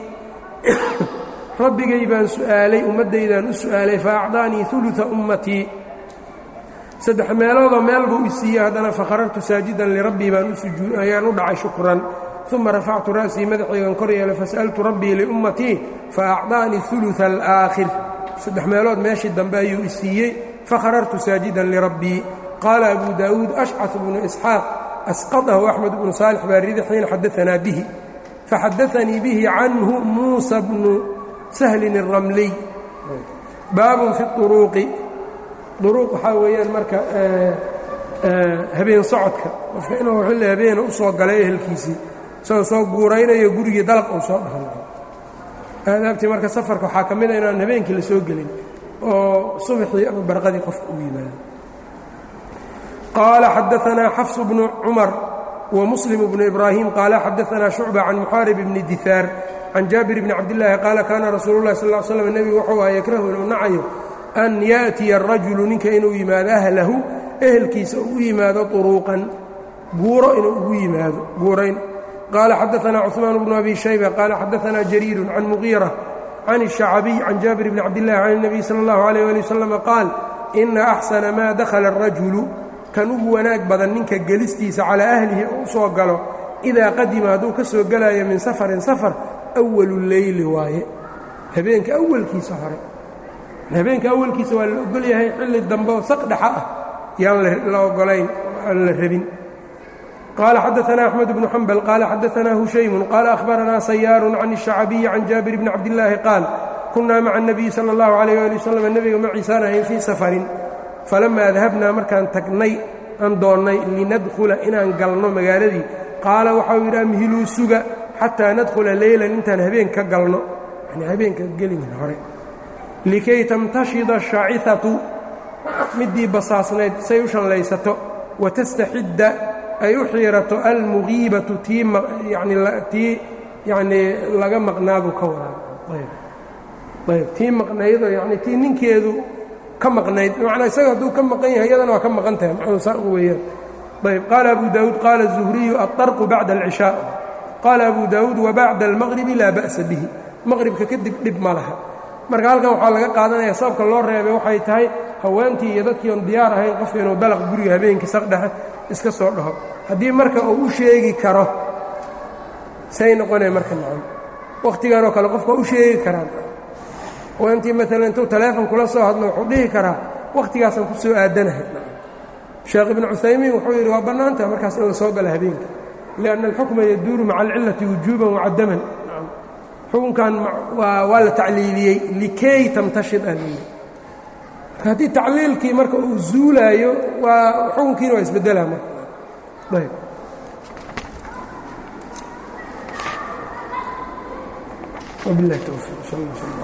rabbigay baan su'aalay ummaddaydaan u su'aalay fa acdaanii uluثa ummatii saddex meeloodoo meel buu i siiyey haddana fakharartu saajidan lirabbii baan ayaan u dhacay shukran uma rafactu ra'sii madaxaygan kor yeelay fas'altu rabbii liummatii fa acdaanii uluثa alaakhir saddex meelood meeshii dambe ayuu i siiyey fakharartu saajidan lirabbii qaala abu daawuud ashcaث bnu isxaaq asqadahu axmed bnu saalix baa ridi xiina xadaanaa bihi faxadaanii bihi canhu muusa bnu sahlin الramliy baabun fi uruuqi duruuq waxaa weeyaan marka habeen socodka qofka inuu xilli habeena u soo galay ehelkiisii isagoo soo guuraynayo gurigii dalaq uu soo dhahan aadaabtii marka safarka waxaa ka mida inaan habeenkii la soo gelin oo subaxii ama barqadii qofka u yimaado qaala xadaanaa xafs bnu cumar wa muslim bnu ibraahim qaala xadaanaa shucba can muxaarib bni dihaar can jaabir bni cabdillaahi qaala kaana rasuulu llahi sal l slam nebigu wuxuu aha yakrahu inuu nacayo an yaأtiya الrajulu ninka inuu yimaado ahlahu ehelkiisa uu u yimaado طuruuqan guuro inuu ugu yimaado guurayn qaala xadaثna cثmaan bnu abi shayba qaala xadaثna jariiru can mugiirة can الشhacabiy can jaabir bni cabdillahi can الnabiy salى اllahu عalيه ali waslm qaal ina أxsana maa dakhala الrajulu kan ugu wanaag badan ninka gelistiisa calىa ahlihi oo u soo galo idaa qadima hadduu ka soo gelayo min safarin safar أwalu leyli waaye habeenka awalkiisa hore habeenka awalkiisa waa la ogol yahay xilli dambe oo saq dhexa ah yaan la ogolayn aan la rabin qaala xadaثna أxmed bnu xambal qaala xadaثna hushaymu qaala أhbaranaa sayaaru can الشhacabiyi can jaabir bni cabdillaahi qaal kunaa maca الnabiyi salى اllahu عalيh ali waslm nebiga maciisaan ahayn fii safarin falamaa dahabnaa markaan tagnay aan doonnay linadkhula inaan galno magaaladii qaala waxau yidhi amhiluu suga xataa nadkhula leylan intaan habeen ka galno yani habeenka gelin hore likay tamtashida ashaaciatu middii basaasnayd say u shallaysato watastaxidda ay u xiirato almugiibatu tii tii yanii laga maqnaabuu ka wadaa tii maqnaydoo yani tii ninkeedu ka maqnayd manaa isaga hadduu ka maqan yahay iyadana waa ka maqan tahay macnuu saa u weeyaan ayb qaala abu daawuud qaala الzuhriyu aلطarqu bacda اlcishaa qaala abu daawuud wabacda اlmaqribi laa ba'sa bihi maqribka kadib dhib ma laha marka halkan waxaa laga qaadanaya sababka loo reebay waxay tahay haweentii iyo dadkii oon diyaar ahayn qofka inuu dalaq guriga habeenkii saqdhexe iska soo dhaho haddii marka uu u sheegi karo say noqonaya marka macno wakhtigan oo kale qofka u sheegi karaan haweentii maalan intuu taleefon kula soo hadlo wuxuu dhihi karaa wakhtigaasaan ku soo aadanahay sheekh ibnu cuthaymiin wuxuu yidhi waa bannaantaha markaas in la soo gala habeenka lianna alxukma yaduuru maca alcillati wujuuban wacadaman xukunkan waa la tacliiliyey likay tamtashid ah leeyi marka haddii tacliilkii marka uu zuulaayo waa xukunkiina waa isbeddelaa marka ayb wabilahi towfiiq sal alla sal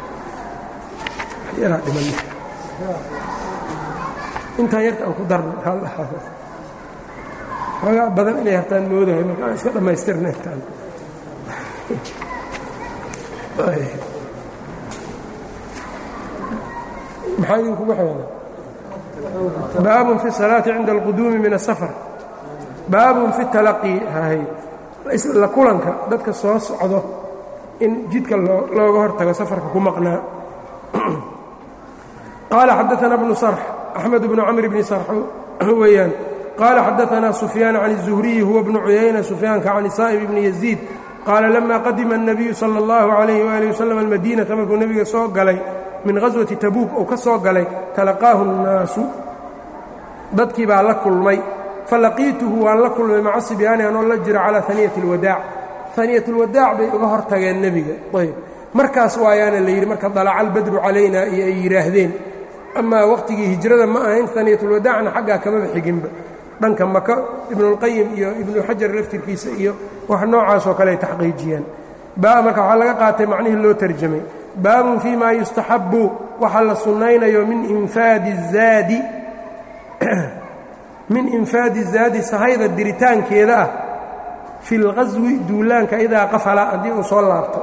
yaraa dhiman intaan yarta aan ku darno xoogaa badan inay hartaan moodahay marka aan iska dhammaystirna intaan maxaa idinkugu xeela baabun fi الsalaati cinda اlquduumi min الsafar baabun fi talaqi hay la kulanka dadka soo socdo in jidka looga hor tago safarka ku maqnaa qaala xadaثana bnu sarx axmed bnu camr bni sarx weeyaan qaala xadaثana sufyaan can الzuhriyi huwa bnu cuyayna sufyaanka can saa'ib bni yaziid qaala lama qadima الnabiyu salى اllahu عalayh wali waslm almadiinata markuu nebiga soo galay min ghaswati tabuuk uu ka soo galay talaqaahu الnaasu dadkii baa la kulmay falaqiituhu waan la kulmay maca sibyaani anoo la jiro calaa aniyati اlwadaac aniyat اlwadaac bay uga hor tageen nebiga ayb markaas waayaana la yidhi marka dalaca albadru calayna iyo ay yidhaahdeen amaa waqtigii hijrada ma ahayn aniyatulwadaacna xaggaa kamaba xiginba dhanka maka ibnuاlqayim iyo ibnu xajar laftirkiisa iyo wax noocaasoo kale ay taxqiijiyeen marka waxaa laga qaatay macnihii loo terjamay baabun fii ma yustaxabbu waxa la sunnaynayo min infaadi الzaadi min infaadi zaadi sahayda diritaankeeda ah fi اlqaswi duulaanka idaa qafala haddii uu soo laabto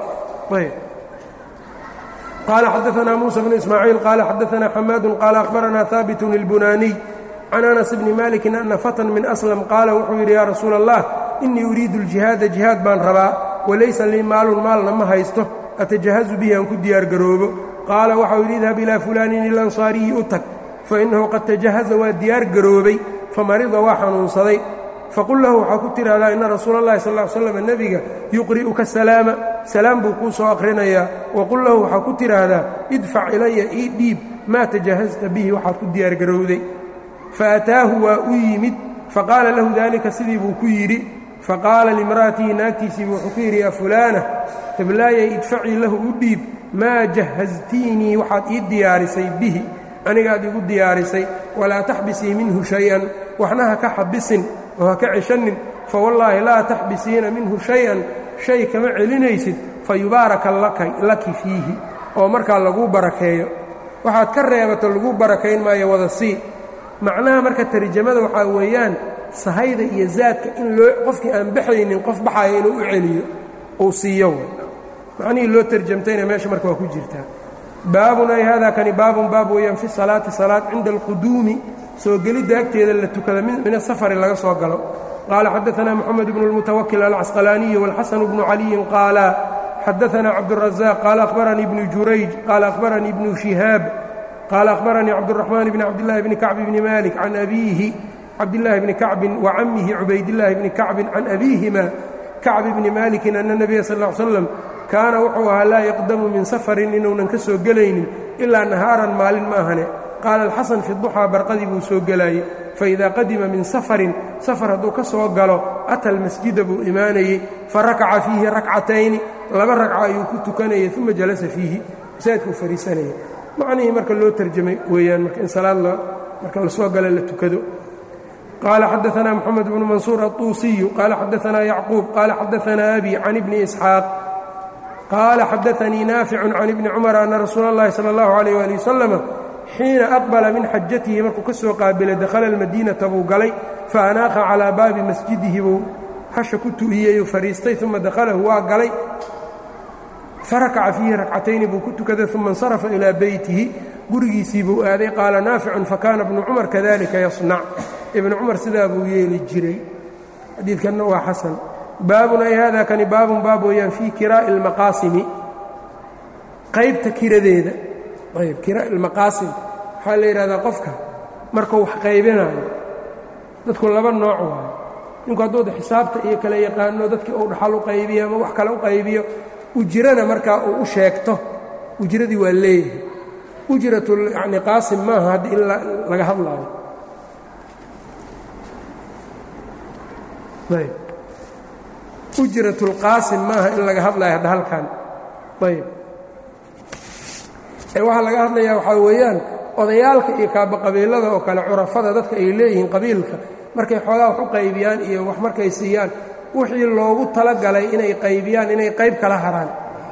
qaala xadaثna muسى bn ismaaciil qaala xadaثna xamaadu qaala akhbarana haabit اlbunaaniy can anas bni maliki ana fatan min aslam qaala wuxuu yidhi yaa rasuula allah inii uriidu اljihaada jihaad baan rabaa walaysa lii maalun maalna ma haysto atajahazu bihi aan ku diyaargaroobo qaala waxau yidhi idhab ilaa fulaanin ilansaariyi u tag fainahu qad tajahaza waa diyaar garoobay famarida waa xanuunsaday faqul lahu waxaa ku tidhaahdaa ina rasuula اllahi sal ll slam nebiga yuqri'uka salaama salaam buu kuu soo aqrinayaa waqul lahu waxaa ku tidhaahdaa idfac ilaya ii dhiib maa tajahazta bihi waxaad ku diyaargarowday faataahu waa u yimid faqaala lahu daalika sidii buu ku yidhi faqaala limra'atihi naagtiisiibu wuxuu ku yidhi yaa fulaana heblaayay idfacii lahu u dhiib maa jahaztiinii waxaad ii diyaarisay bihi anigaad igu diyaarisay walaa taxbisii minhu shay-an waxna ha ka xabisin oo ha ka ceshanin fawallaahi laa taxbisiina minhu shay-an shay kama celinaysid fa yubaaraka laki fiihi oo markaa laguu barakeeyo waxaad ka reebato laguu barakayn maayo wada sii macnaha marka tarjamada waxaa weeyaan sahayda iyo zaadka in loo qofkii aan baxaynin qof baxayo inuu u celiyo uu siiyo macnihii loo tarjamtayna meesha marka waa ku jirtaa baabun ay hada kani baabun baab weeyaan fi salaati salaad cinda alquduumi soo gelidda agteeda la tukada min asafari laga soo galo qaala xadaثna moxamed bnu اlmutawakil alcasqalaaniyi wاlxasan bnu caliyin qaala xadaثna cabdالraزaaq qaala akhbaranii bnu jurayj qaala akhbaranii bnu shihaab qaala akhbaranii cabdالraxmaan bni cabdillahi bni kacbi bni malik can abiihi cabdillaahi bni kacbin wa camihi cubaydillaahi bni kacbin can abiihima kacbi bni malikin ana nebiya sal ا l slam kaana wuxuu ahaa laa yaqdamu min safarin inuunan ka soo gelaynin ilaa nahaaran maalin ma ahane qaala alxasan fi duxaa barqadii buu soo gelaayey faidaa qadima min safarin safar hadduu ka soo galo ata almasjida buu imaanayey farakaca fiihi rakcatayni laba ragca ayuu ku tukanayay uma jalasa fiihi masaajidkuu fadhiisanayay macnihii marka loo tarjamay weeyaan marka in salaad marka lasoo gala la tukado qaala xadaثna moxamed bnu mansuur aلطuusiyu qaala xadaثna yacquub qaala xadaثna abi can ibni isxaaq qaala xadaanii naaficu can ibni cumar ana rasuula اllahi salى اllahu عalيyh ali wasalam xiina aqbala min xajatihi markuu ka soo qaabilay dakhala almadiinata buu galay faanaaqa calaa baabi masjidihi buu hasha ku tu'iyey u fadhiistay uma dakhalahu waa galay farakaca fiihi rakcatayni buu ku tukaday uma insarafa ilaa beytihi gurigiisii buu aaday qaala naaficun fakaana bnu cumar kadalika yasnac ibnu cumar sidaa buu yeeli jiray xadiidkanna waa xasan baabun ay hada kani baabun baab weeyaan fii kiraa'i اlmaqaasimi qaybta kiradeeda ayb kiraa'i اlmaqaasim waxaa la yidhahdaa qofka markuu wax qaybinayo dadku laba nooc waayo ninku hadduu xisaabta iyo kale yaqaano dadkii uu dhaxal u qaybiyo ama wax kale u qaybiyo ujirana markaa uu u sheegto ujradii waa leeyahay ujratu yani qaasim maaha hadda in laga hadlaayo ayb ujrat اlqaasim maaha in laga hadlayo hadda halkan ayb ee waxaa laga hadlayaa waxaa weeyaan odayaalka iyo kaaba qabiilada oo kale curafada dadka ay leeyihiin qabiilka markay xoogaa wax u qaybiyaan iyo wax markay siiyaan wixii loogu talagalay inay qaybiyaan inay qayb kala haraan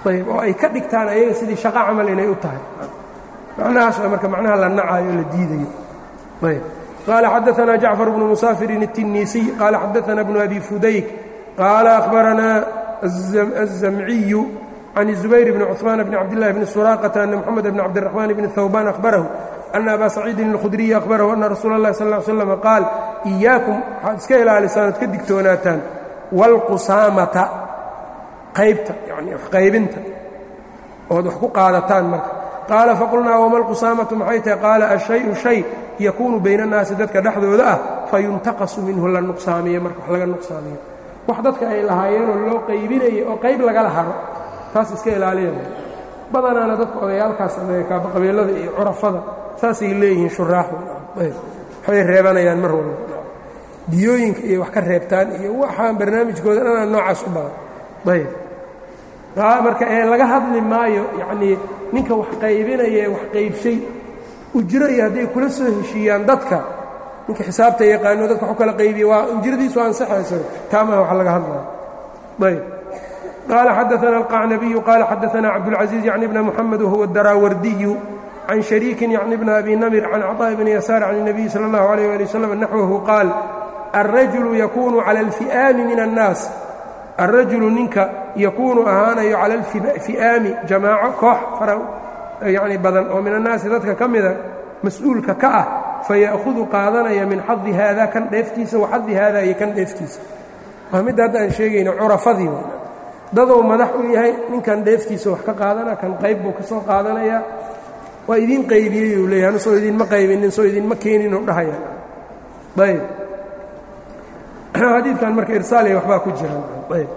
ayb oo ay ka dhigtaan ayaga sidii shaqo camal inay u tahay macnahaas waa marka macnaha la nacayo la diidayo ayb qaala xadaanaa jacfar bnu musaafirin الtinisiy qaala xadaana bnu abi fudayk qaala akhbaranaa الzamciyu can الزubayr bni cثmaan bni cabdillahi bni suraaqata ana mxamed bni cabdiraxmaan bni hawbaan akhbarahu ana abaa saciidin اlkhudriyi akhbarahu ana rasuula اllahi sal ly slam qaal إiyaakum waxaad iska ilaalisaan oad ka digtoonaataan wاlqusaamata qaybta yani wax qaybinta ood wax ku qaadataan marka qaala faqulnaa wama lqusaamatu maxay tahay qaala ashayu shay yakuunu bayna annaasi dadka dhexdooda ah fayuntaqasu minhu la nuqsaamiyo marka wax laga nuqsaamiyo wax dadka ay lahaayeenoo loo qaybinaya oo qayb lagala haro taas iska ilaaliya badanaana dadka odayaalkaas sameeya kaabaqabeelada iyo curafada saasay leeyihiin shuraaxu waxay reebanayaan mar walba diyooyinka iyo wax ka reebtaan iyo waxaan barnaamijkooda dhanaa noocaas u badan ayb marka ee laga hadli maayo yacnii ninka wax qaybinaya wax qaybshay ujro iyo hadday kula soo heshiiyaan dadka ninka xisaabta yaqaano dadka waxu kala qaybiya waa ujradiisu ansaxayso taamaha wax laga hadlaya ayb qaala xadaana alqacnabiyu qaala xadaana cabdulcaزiiz yacni bna muxamed wahuwa daraawardiyu can shariikin yacni bna abi namir can caطaaءi bni yasaar can الnabiyi salى اllahu عalيh ali wslam naxwahu qaal alrajulu yakunu cala اlfi'aami min الnaas alrajulu ninka yakuunu ahaanayo cala alfi'aami jamaaco koox fara yacni badan oo min annaasi dadka ka mida mas-uulka ka ah faya'hudu qaadanaya min xadi haada kan dheeftiisa wa xadi haada iyo kan dheeftiisa waa midda hadda aan sheegayno curafadii w dadou madax u yahay ninkan dheeftiisa wax ka qaadana kan qayb buu ka soo qaadanayaa waa idiin qaybiyey uu leeyahy anu soo idiinma qaybinin soo idiinma keeninuu dhahaya ayb xadiidkan marka irsaaliya waxbaa ku jira ayb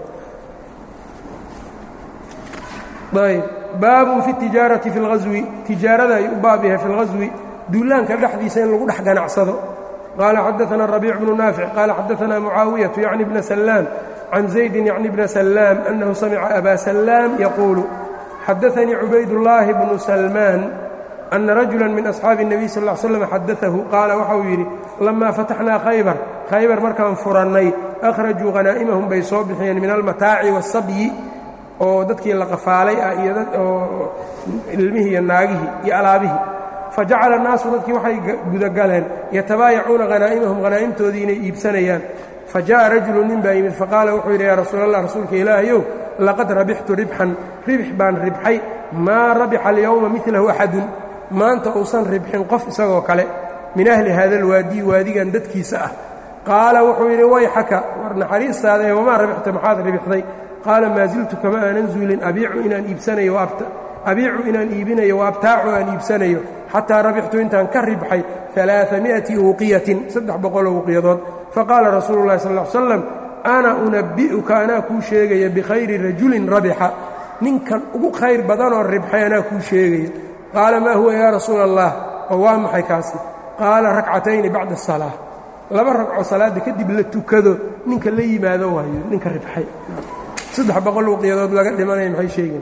ayb baabun fi tijaarati fi اlghaswi tijaarada ay u baab yahay fi اlghaswi duulaanka dhexdiisa in lagu dhex ganacsado qaala xadaana rabiic bnu naafic qaala xadaana mucaawiyatu yacni bna salaam can zaydin yacni bna salaam annahu samica aba salaam yaquulu xadaanii cubaydullaahi bnu salmaan ana rajula min asxaabi الnabiy sal ا l slam xadaahu qaala waxa uu yidhi lamaa fataxnaa khaybar khaybar markaan furannay akhrajuu hanaa'imahum bay soo bixiyeen min almataaci waالsabyi oo dadkii la qafaalay ah iyo oo ilmihii iyo naagihii iyo alaabihii fajacala الnaasu dadkii waxay gudagaleen yatabaayacuuna hanaa'imahum hanaa'imtoodii inay iibsanayaan fajaءa rajulu nin baa yimid faqaala wuxuu yidhi yaa rasuul allah rasuulka ilaahayow laqad rabixtu ribxan ribx baan ribxay maa rabixa alyowma milahu axadun maanta uusan ribxin qof isagoo kale min ahli hada alwaadiyi waadigan dadkiisa ah qaala wuxuu yidhi wayxaka war naxariistaadae wamaa rabixta maxaad ribixday qaala maa siltu kama aanan zuulin abiicu inaan iibsanayo abiicu inaan iibinayo wa abtaacu aan iibsanayo xataa rabixtu intaan ka ribxay alaaami'ati uuqiyatin saddex boqoloo uuqiyadood faqaala rasuulu llahi sal l slam ana unabbi'uka anaa kuu sheegaya bikhayri rajulin rabixa ninkan ugu khayr badanoo ribxay anaa kuu sheegaya qaala maa huwa yaa rasuula allah oo waa maxay kaasi qaala rakcatayni bacda asalaa laba ragco salaadda kadib la tukado ninka la yimaado waayo ninka ribxay saddex boqol uqiyadood laga dhimanaya maxay sheegeen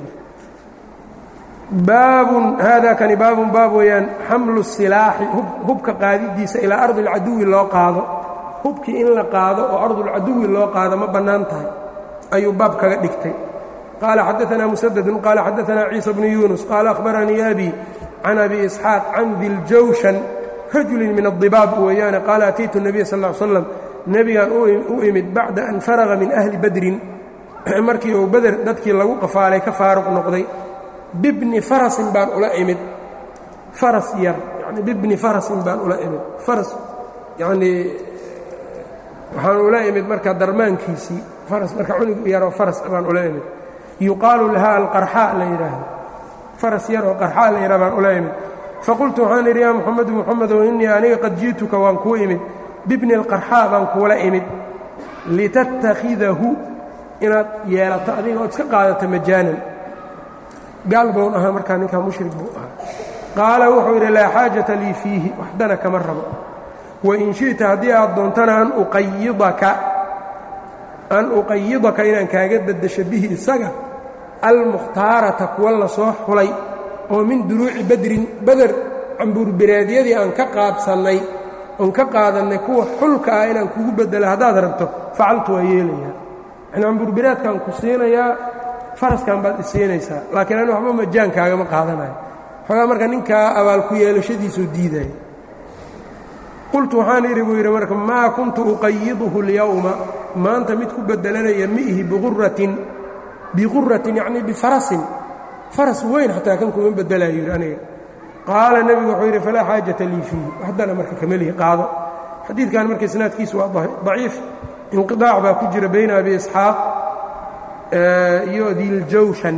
baabun haada kani baabun baab weeyaan xamlu silaaxi hubka qaadidiisa ilaa ardi alcaduwi loo qaado hubkii in la qaado oo ardulcaduwi loo qaado ma bannaan tahay ayuu baab kaga dhigtay qaala xadaanaa musadadun qaala xadaanaa ciisa bnu yuunus qaala akhbaranii abi can abi isxaaq can diljawshan rajulin min adibaab weeyaane qaala ataytu nabiya sal l slam nebigan u imid bacda an faraga min ahli badrin markii uu beder dadkii lagu qafaalay ka faaruq noqday bibni farasin baan ula imid faras yar yani bibni farasin baan ula imid faras yanii waxaan ula imid marka darmaankiisii faras marka cunug yaroo faras baan ula imid yuqaalu lahaa alqarxaa la yidhaahdo faras yaroo qarxaa la yidhaha baan ula imid faqultu waxaan idhi yaa muxamedu muxamedow innii aniga qad ji'tuka waan kuu imid bibni alqarxaa baan kuula imid litattakhidahu inaad yeelato adiga ood iska qaadato majaanan gaal bown ahaa markaa ninkaa mushrik buu ahaa qaala wuxuu yidhi laa xaajata lii fiihi waxdana kama rabo wain shi'ta haddii aad doontana an uqayidaka an uqayidaka inaan kaaga beddesho bihi isaga almukhtaarata kuwa la soo xulay oo min duruuci badrin beder cambuurbereedyadii aan ka qaabsannay oon ka qaadannay kuwa xulka ah inaan kugu beddelo haddaad rabto facaltu waa yeelayaa yani cambuurbereedkaan ku siinayaa faraskan baad isiinaysaa laakiin ani waxba majaankaagama qaadanayo xoogaa marka ninkaa abaal ku yeelashadiisuu diidaya qultu waxaan idhi buu yidhi marka maa kuntu uqayiduhu اlyawma maanta mid ku bedelanaya miihi biquratin biquratin yacnii bifarasin faras weyn xataa kan kuma bedelayo yidhi aniga qaala nebigu wuxuu yidhi falaa xaajata lii fiihi haddana marka kamelihi qaado xadiidkan marka isnaadkiisu waa daciif inqiطaac baa ku jira bayna abi isxaaq iyo diljawshan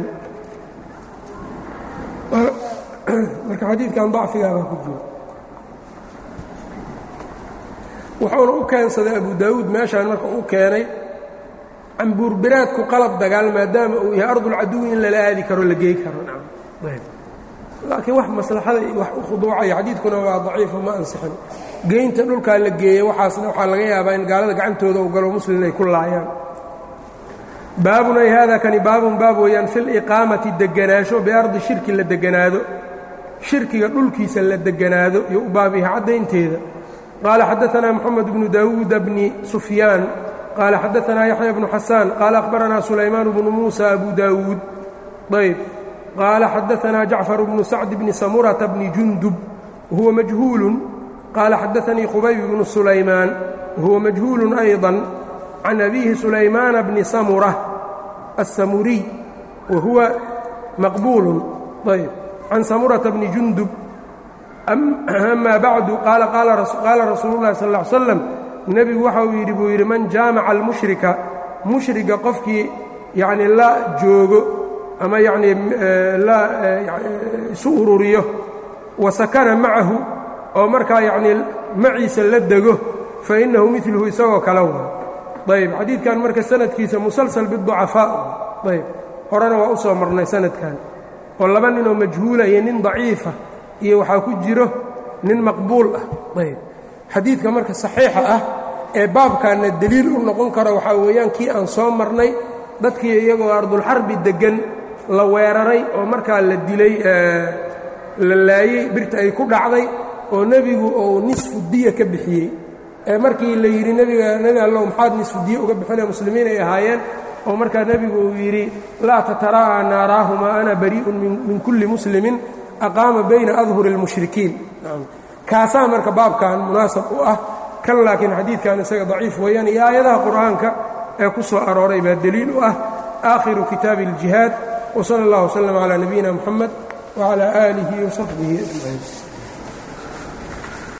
marka xadiidkan dacfigaa baa ku jira wuxuuna u keensaday abu daawuud meeshaan marka u keenay cambuurbiraadku qalab dagaal maadaama uu yahay ardulcaduwi in lala aadi karo la gey karo laakiin wax maslaxada iyo wax u khuduucaya xadiidkuna waa daciifo ma ansixin geynta dhulkaa la geeya waxaasna waxaa laga yaabaa in gaalada gacantooda u galo muslim ay ku laayaan baabun ay haada kani baabun baab weeyaan fi liqaamati deganaansho biardi shirki la deganaado shirkiga dhulkiisa la deganaado iyo u baab yahay caddaynteeda qaala xadaanaa moxamed bnu daawuuda bni sufyaan qaala xadaanaa yaxya bnu xasaan qaala akhbaranaa sulaymaan bnu muusa abu daawuud ayb qaala xadaanaa jacfar bnu sacd bni samurata bni jundub huwa majhuulun qaala xadaanii khubayb bnu sulaymaan huwa majhuulun ayضa can abiihi sulaymaana bni samura الsamuriy wa huwa maqbuulun ayb can samurata bni jundub ama bacdu qaala qaala rasuulu llahi sal ا ly slam nebigu waxa uu yidhi buu yidhi man jaamaca almushrika mushriga qofkii yacni la joogo ama yacnii la isu ururiyo wa sakana macahu oo markaa yacnii maciisa la dego fa innahu midluhu isagoo kale wa ayb xadiidkan marka sanadkiisa musalsal biducafaa ayb horena waa u soo marnay sanadkan oo laba ninoo majhuula iyo nin daciifa iyo waxaa ku jiro nin maqbuul ah ayb xadiidka marka saxiixa ah ee baabkaanna deliil u noqon karo waxaa weeyaan kii aan soo marnay dadkii iyagoo ardulxarbi deggan la weeraray oo markaa la dilay la laayey birta ay ku dhacday oo nebigu uu nisfu diya ka bixiyey ee markii la yidhi nebiga nebi allow maxaad nisfu diya uga bixinee muslimiin ay ahaayeen oo markaa nebigu uu yidhi laa tataraa'a naaraahumaa ana barii'un min kulli muslimin aqaama bayna adhuri اlmushrikiin kaasaa marka baabkan munaasab u ah kan laakiin xadiidkan isaga daciif weeyaan iyo aayadaha qur'aanka ee ku soo arooray baa deliil u ah aakhiru kitaabi اljihaad wsala اllah wslm calaa nabiyina muxamed wcalaa aalihi wasaxbihi ajmaciin